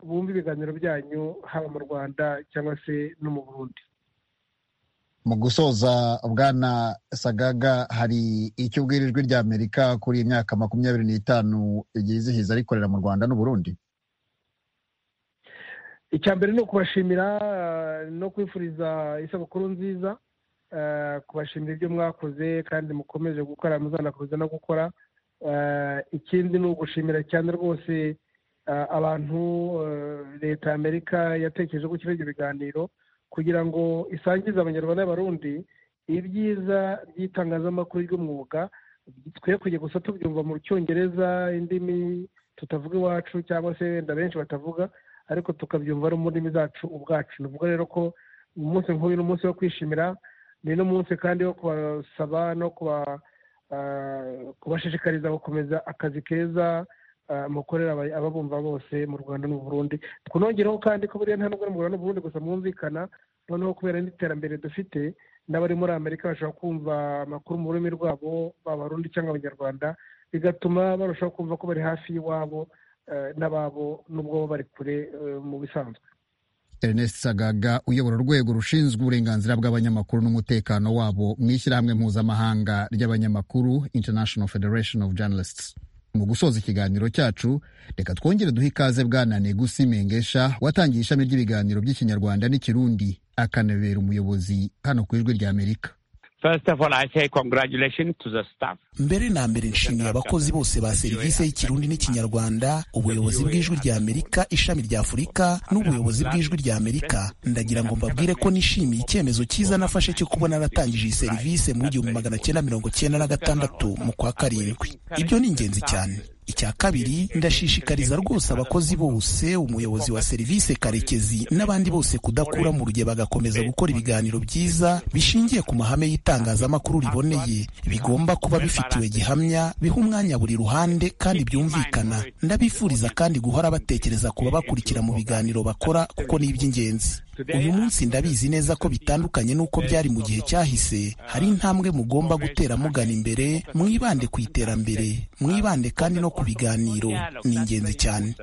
N: bumva ibiganiro byanyu haba mu rwanda cyangwa se no mu burundi
A: mu gusoza bwana sagaga hari icyo ubwira ijwi rya amerika kuri iyi myaka makumyabiri n'itanu ryizihiza rikorera mu rwanda n'uburundi
N: icya mbere ni ukubashimira no kwifuriza isabukuru nziza kubashimira ibyo mwakoze kandi mukomeje gukora muzanakomeza no gukora ikindi ni ugushimira cyane rwose abantu leta ya amerika yatekereje ko kiriho ibyo biganiro kugira ngo isangize abanyarwanda n'abarundi ibyiza by'itangazamakuru ry'umwuga twe kujya gusa tubyumva mu cyongereza indimi tutavuga iwacu cyangwa se wenda benshi batavuga ariko tukabyumva no mu ndimi zacu ubwacu ni ubwo rero ko umunsi nk'uyu ni umunsi wo kwishimira ni n'umunsi kandi wo kubasaba no kubashishikariza gukomeza akazi keza mukorera ababumva bose mu rwanda no mu burundi twongereho kandi ko buriya nta n'ubwo mu rwanda no mu burundi gusa mwumvikana noneho kubera n'iterambere dufite n'abari muri amerika bashobora kumva amakuru mu rurimi rwabo b'abarundi cyangwa abanyarwanda bigatuma barushaho kumva ko bari hafi y'iwabo n'ababo n'ubwo bari kure mu bisanzwe
A: ernest sagaga uyobora urwego rushinzwe uburenganzira bw'abanyamakuru n'umutekano wabo mu ishyirahamwe mpuzamahanga ry'abanyamakuru international federation of journalists mu gusoza ikiganiro cyacu reka twongere duhe ikaze bwana negusi mengesha watangiye ishami ry'ibiganiro by'ikinyarwanda n'ikirundi akanabera umuyobozi hano ku ijwi ry'amerika
G: mbere na mbere nshimiye abakozi bose ba serivisi y'ikirundi n'ikinyarwanda ubuyobozi bw'ijwi rya amerika ishami rya afurika n'ubuyobozi bw'ijwi rya amerika ndagira ngo mbabwire ko nishimiye icyemezo cyiza nafashe cyo kuba naratangije iyi serivisi mu gihumbi magana cyenda mirongo cyenda na gatandatu mu kwa karindwi ibyo ni ingenzi cyane icya kabiri ndashishikariza rwose abakozi bose umuyobozi wa serivisi karekezi n'abandi bose kudakura mu ruge bagakomeza gukora ibiganiro byiza bishingiye ku mahame y'itangazamakuru riboneye bigomba kuba bifitiwe gihamya biha umwanya buri ruhande kandi byumvikana ndabifuriza kandi guhora batekereza kuba bakurikira mu biganiro bakora kuko ni iby'ingenzi uyu munsi ndabizi neza ko bitandukanye n'uko byari mu gihe cyahise hari intambwe mugomba gutera mugana imbere mwibande ku iterambere mwibande kandi no ku biganiro ni ingenzi cyane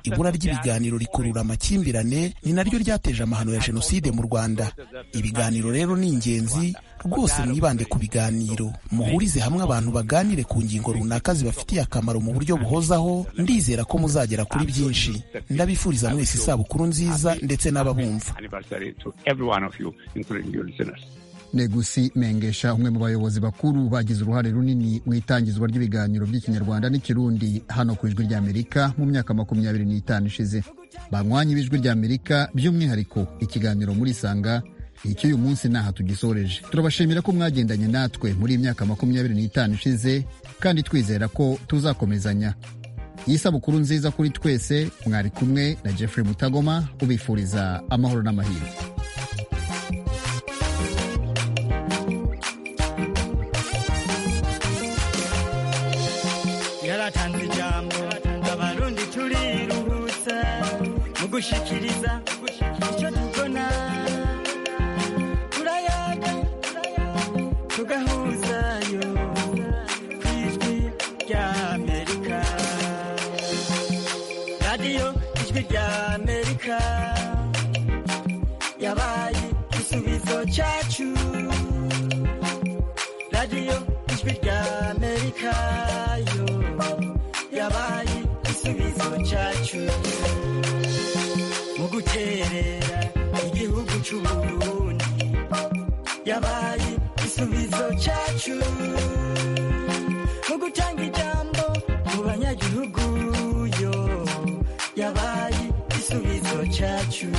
G: ibura ry'ibiganiro rikurura amakimbirane ni naryo ryateje amahano ya jenoside mu rwanda ibiganiro rero ni ingenzi rwose mwibande ku biganiro muhurize hamwe abantu baganire ku ngingo runaka zibafitiye akamaro mu buryo buhozaho ndizera ko muzagera kuri byinshi ndabifuriza mwese isabukuru nziza ndetse n'ababumva
A: negusi mengesha umwe mu bayobozi bakuru bagize uruhare runini mu itangizwa ry'ibiganiro by'ikinyarwanda n'ikirundi hano ku ijwi ry'amerika mu myaka makumyabiri n'itanu ishize banywanye b'ijwi ry'amerika by'umwihariko ikiganiro muri sanga icy'uyu munsi ntaha tugisoreje turabashimira ko mwagendanye natwe muri iyi myaka makumyabiri n'itanu ishize kandi twizera ko tuzakomezanya isabukuru nziza kuri twese mwari kumwe na jeffrey mutagoma ubifuriza amahoro n'amahirwe
O: yaratanze ijambo abarundi turiruhutsa mu gushyikiriza icyo tubona amerika yabaye igisubizo cyacu radiyo ijwi rya amerika yo yabaye igisubizo cyacu mu guterera igihugu cy'u Burundi yabaye igisubizo cyacu mu gutanga ijambo mu banyagihugu yo yabaye igisubizo cyacu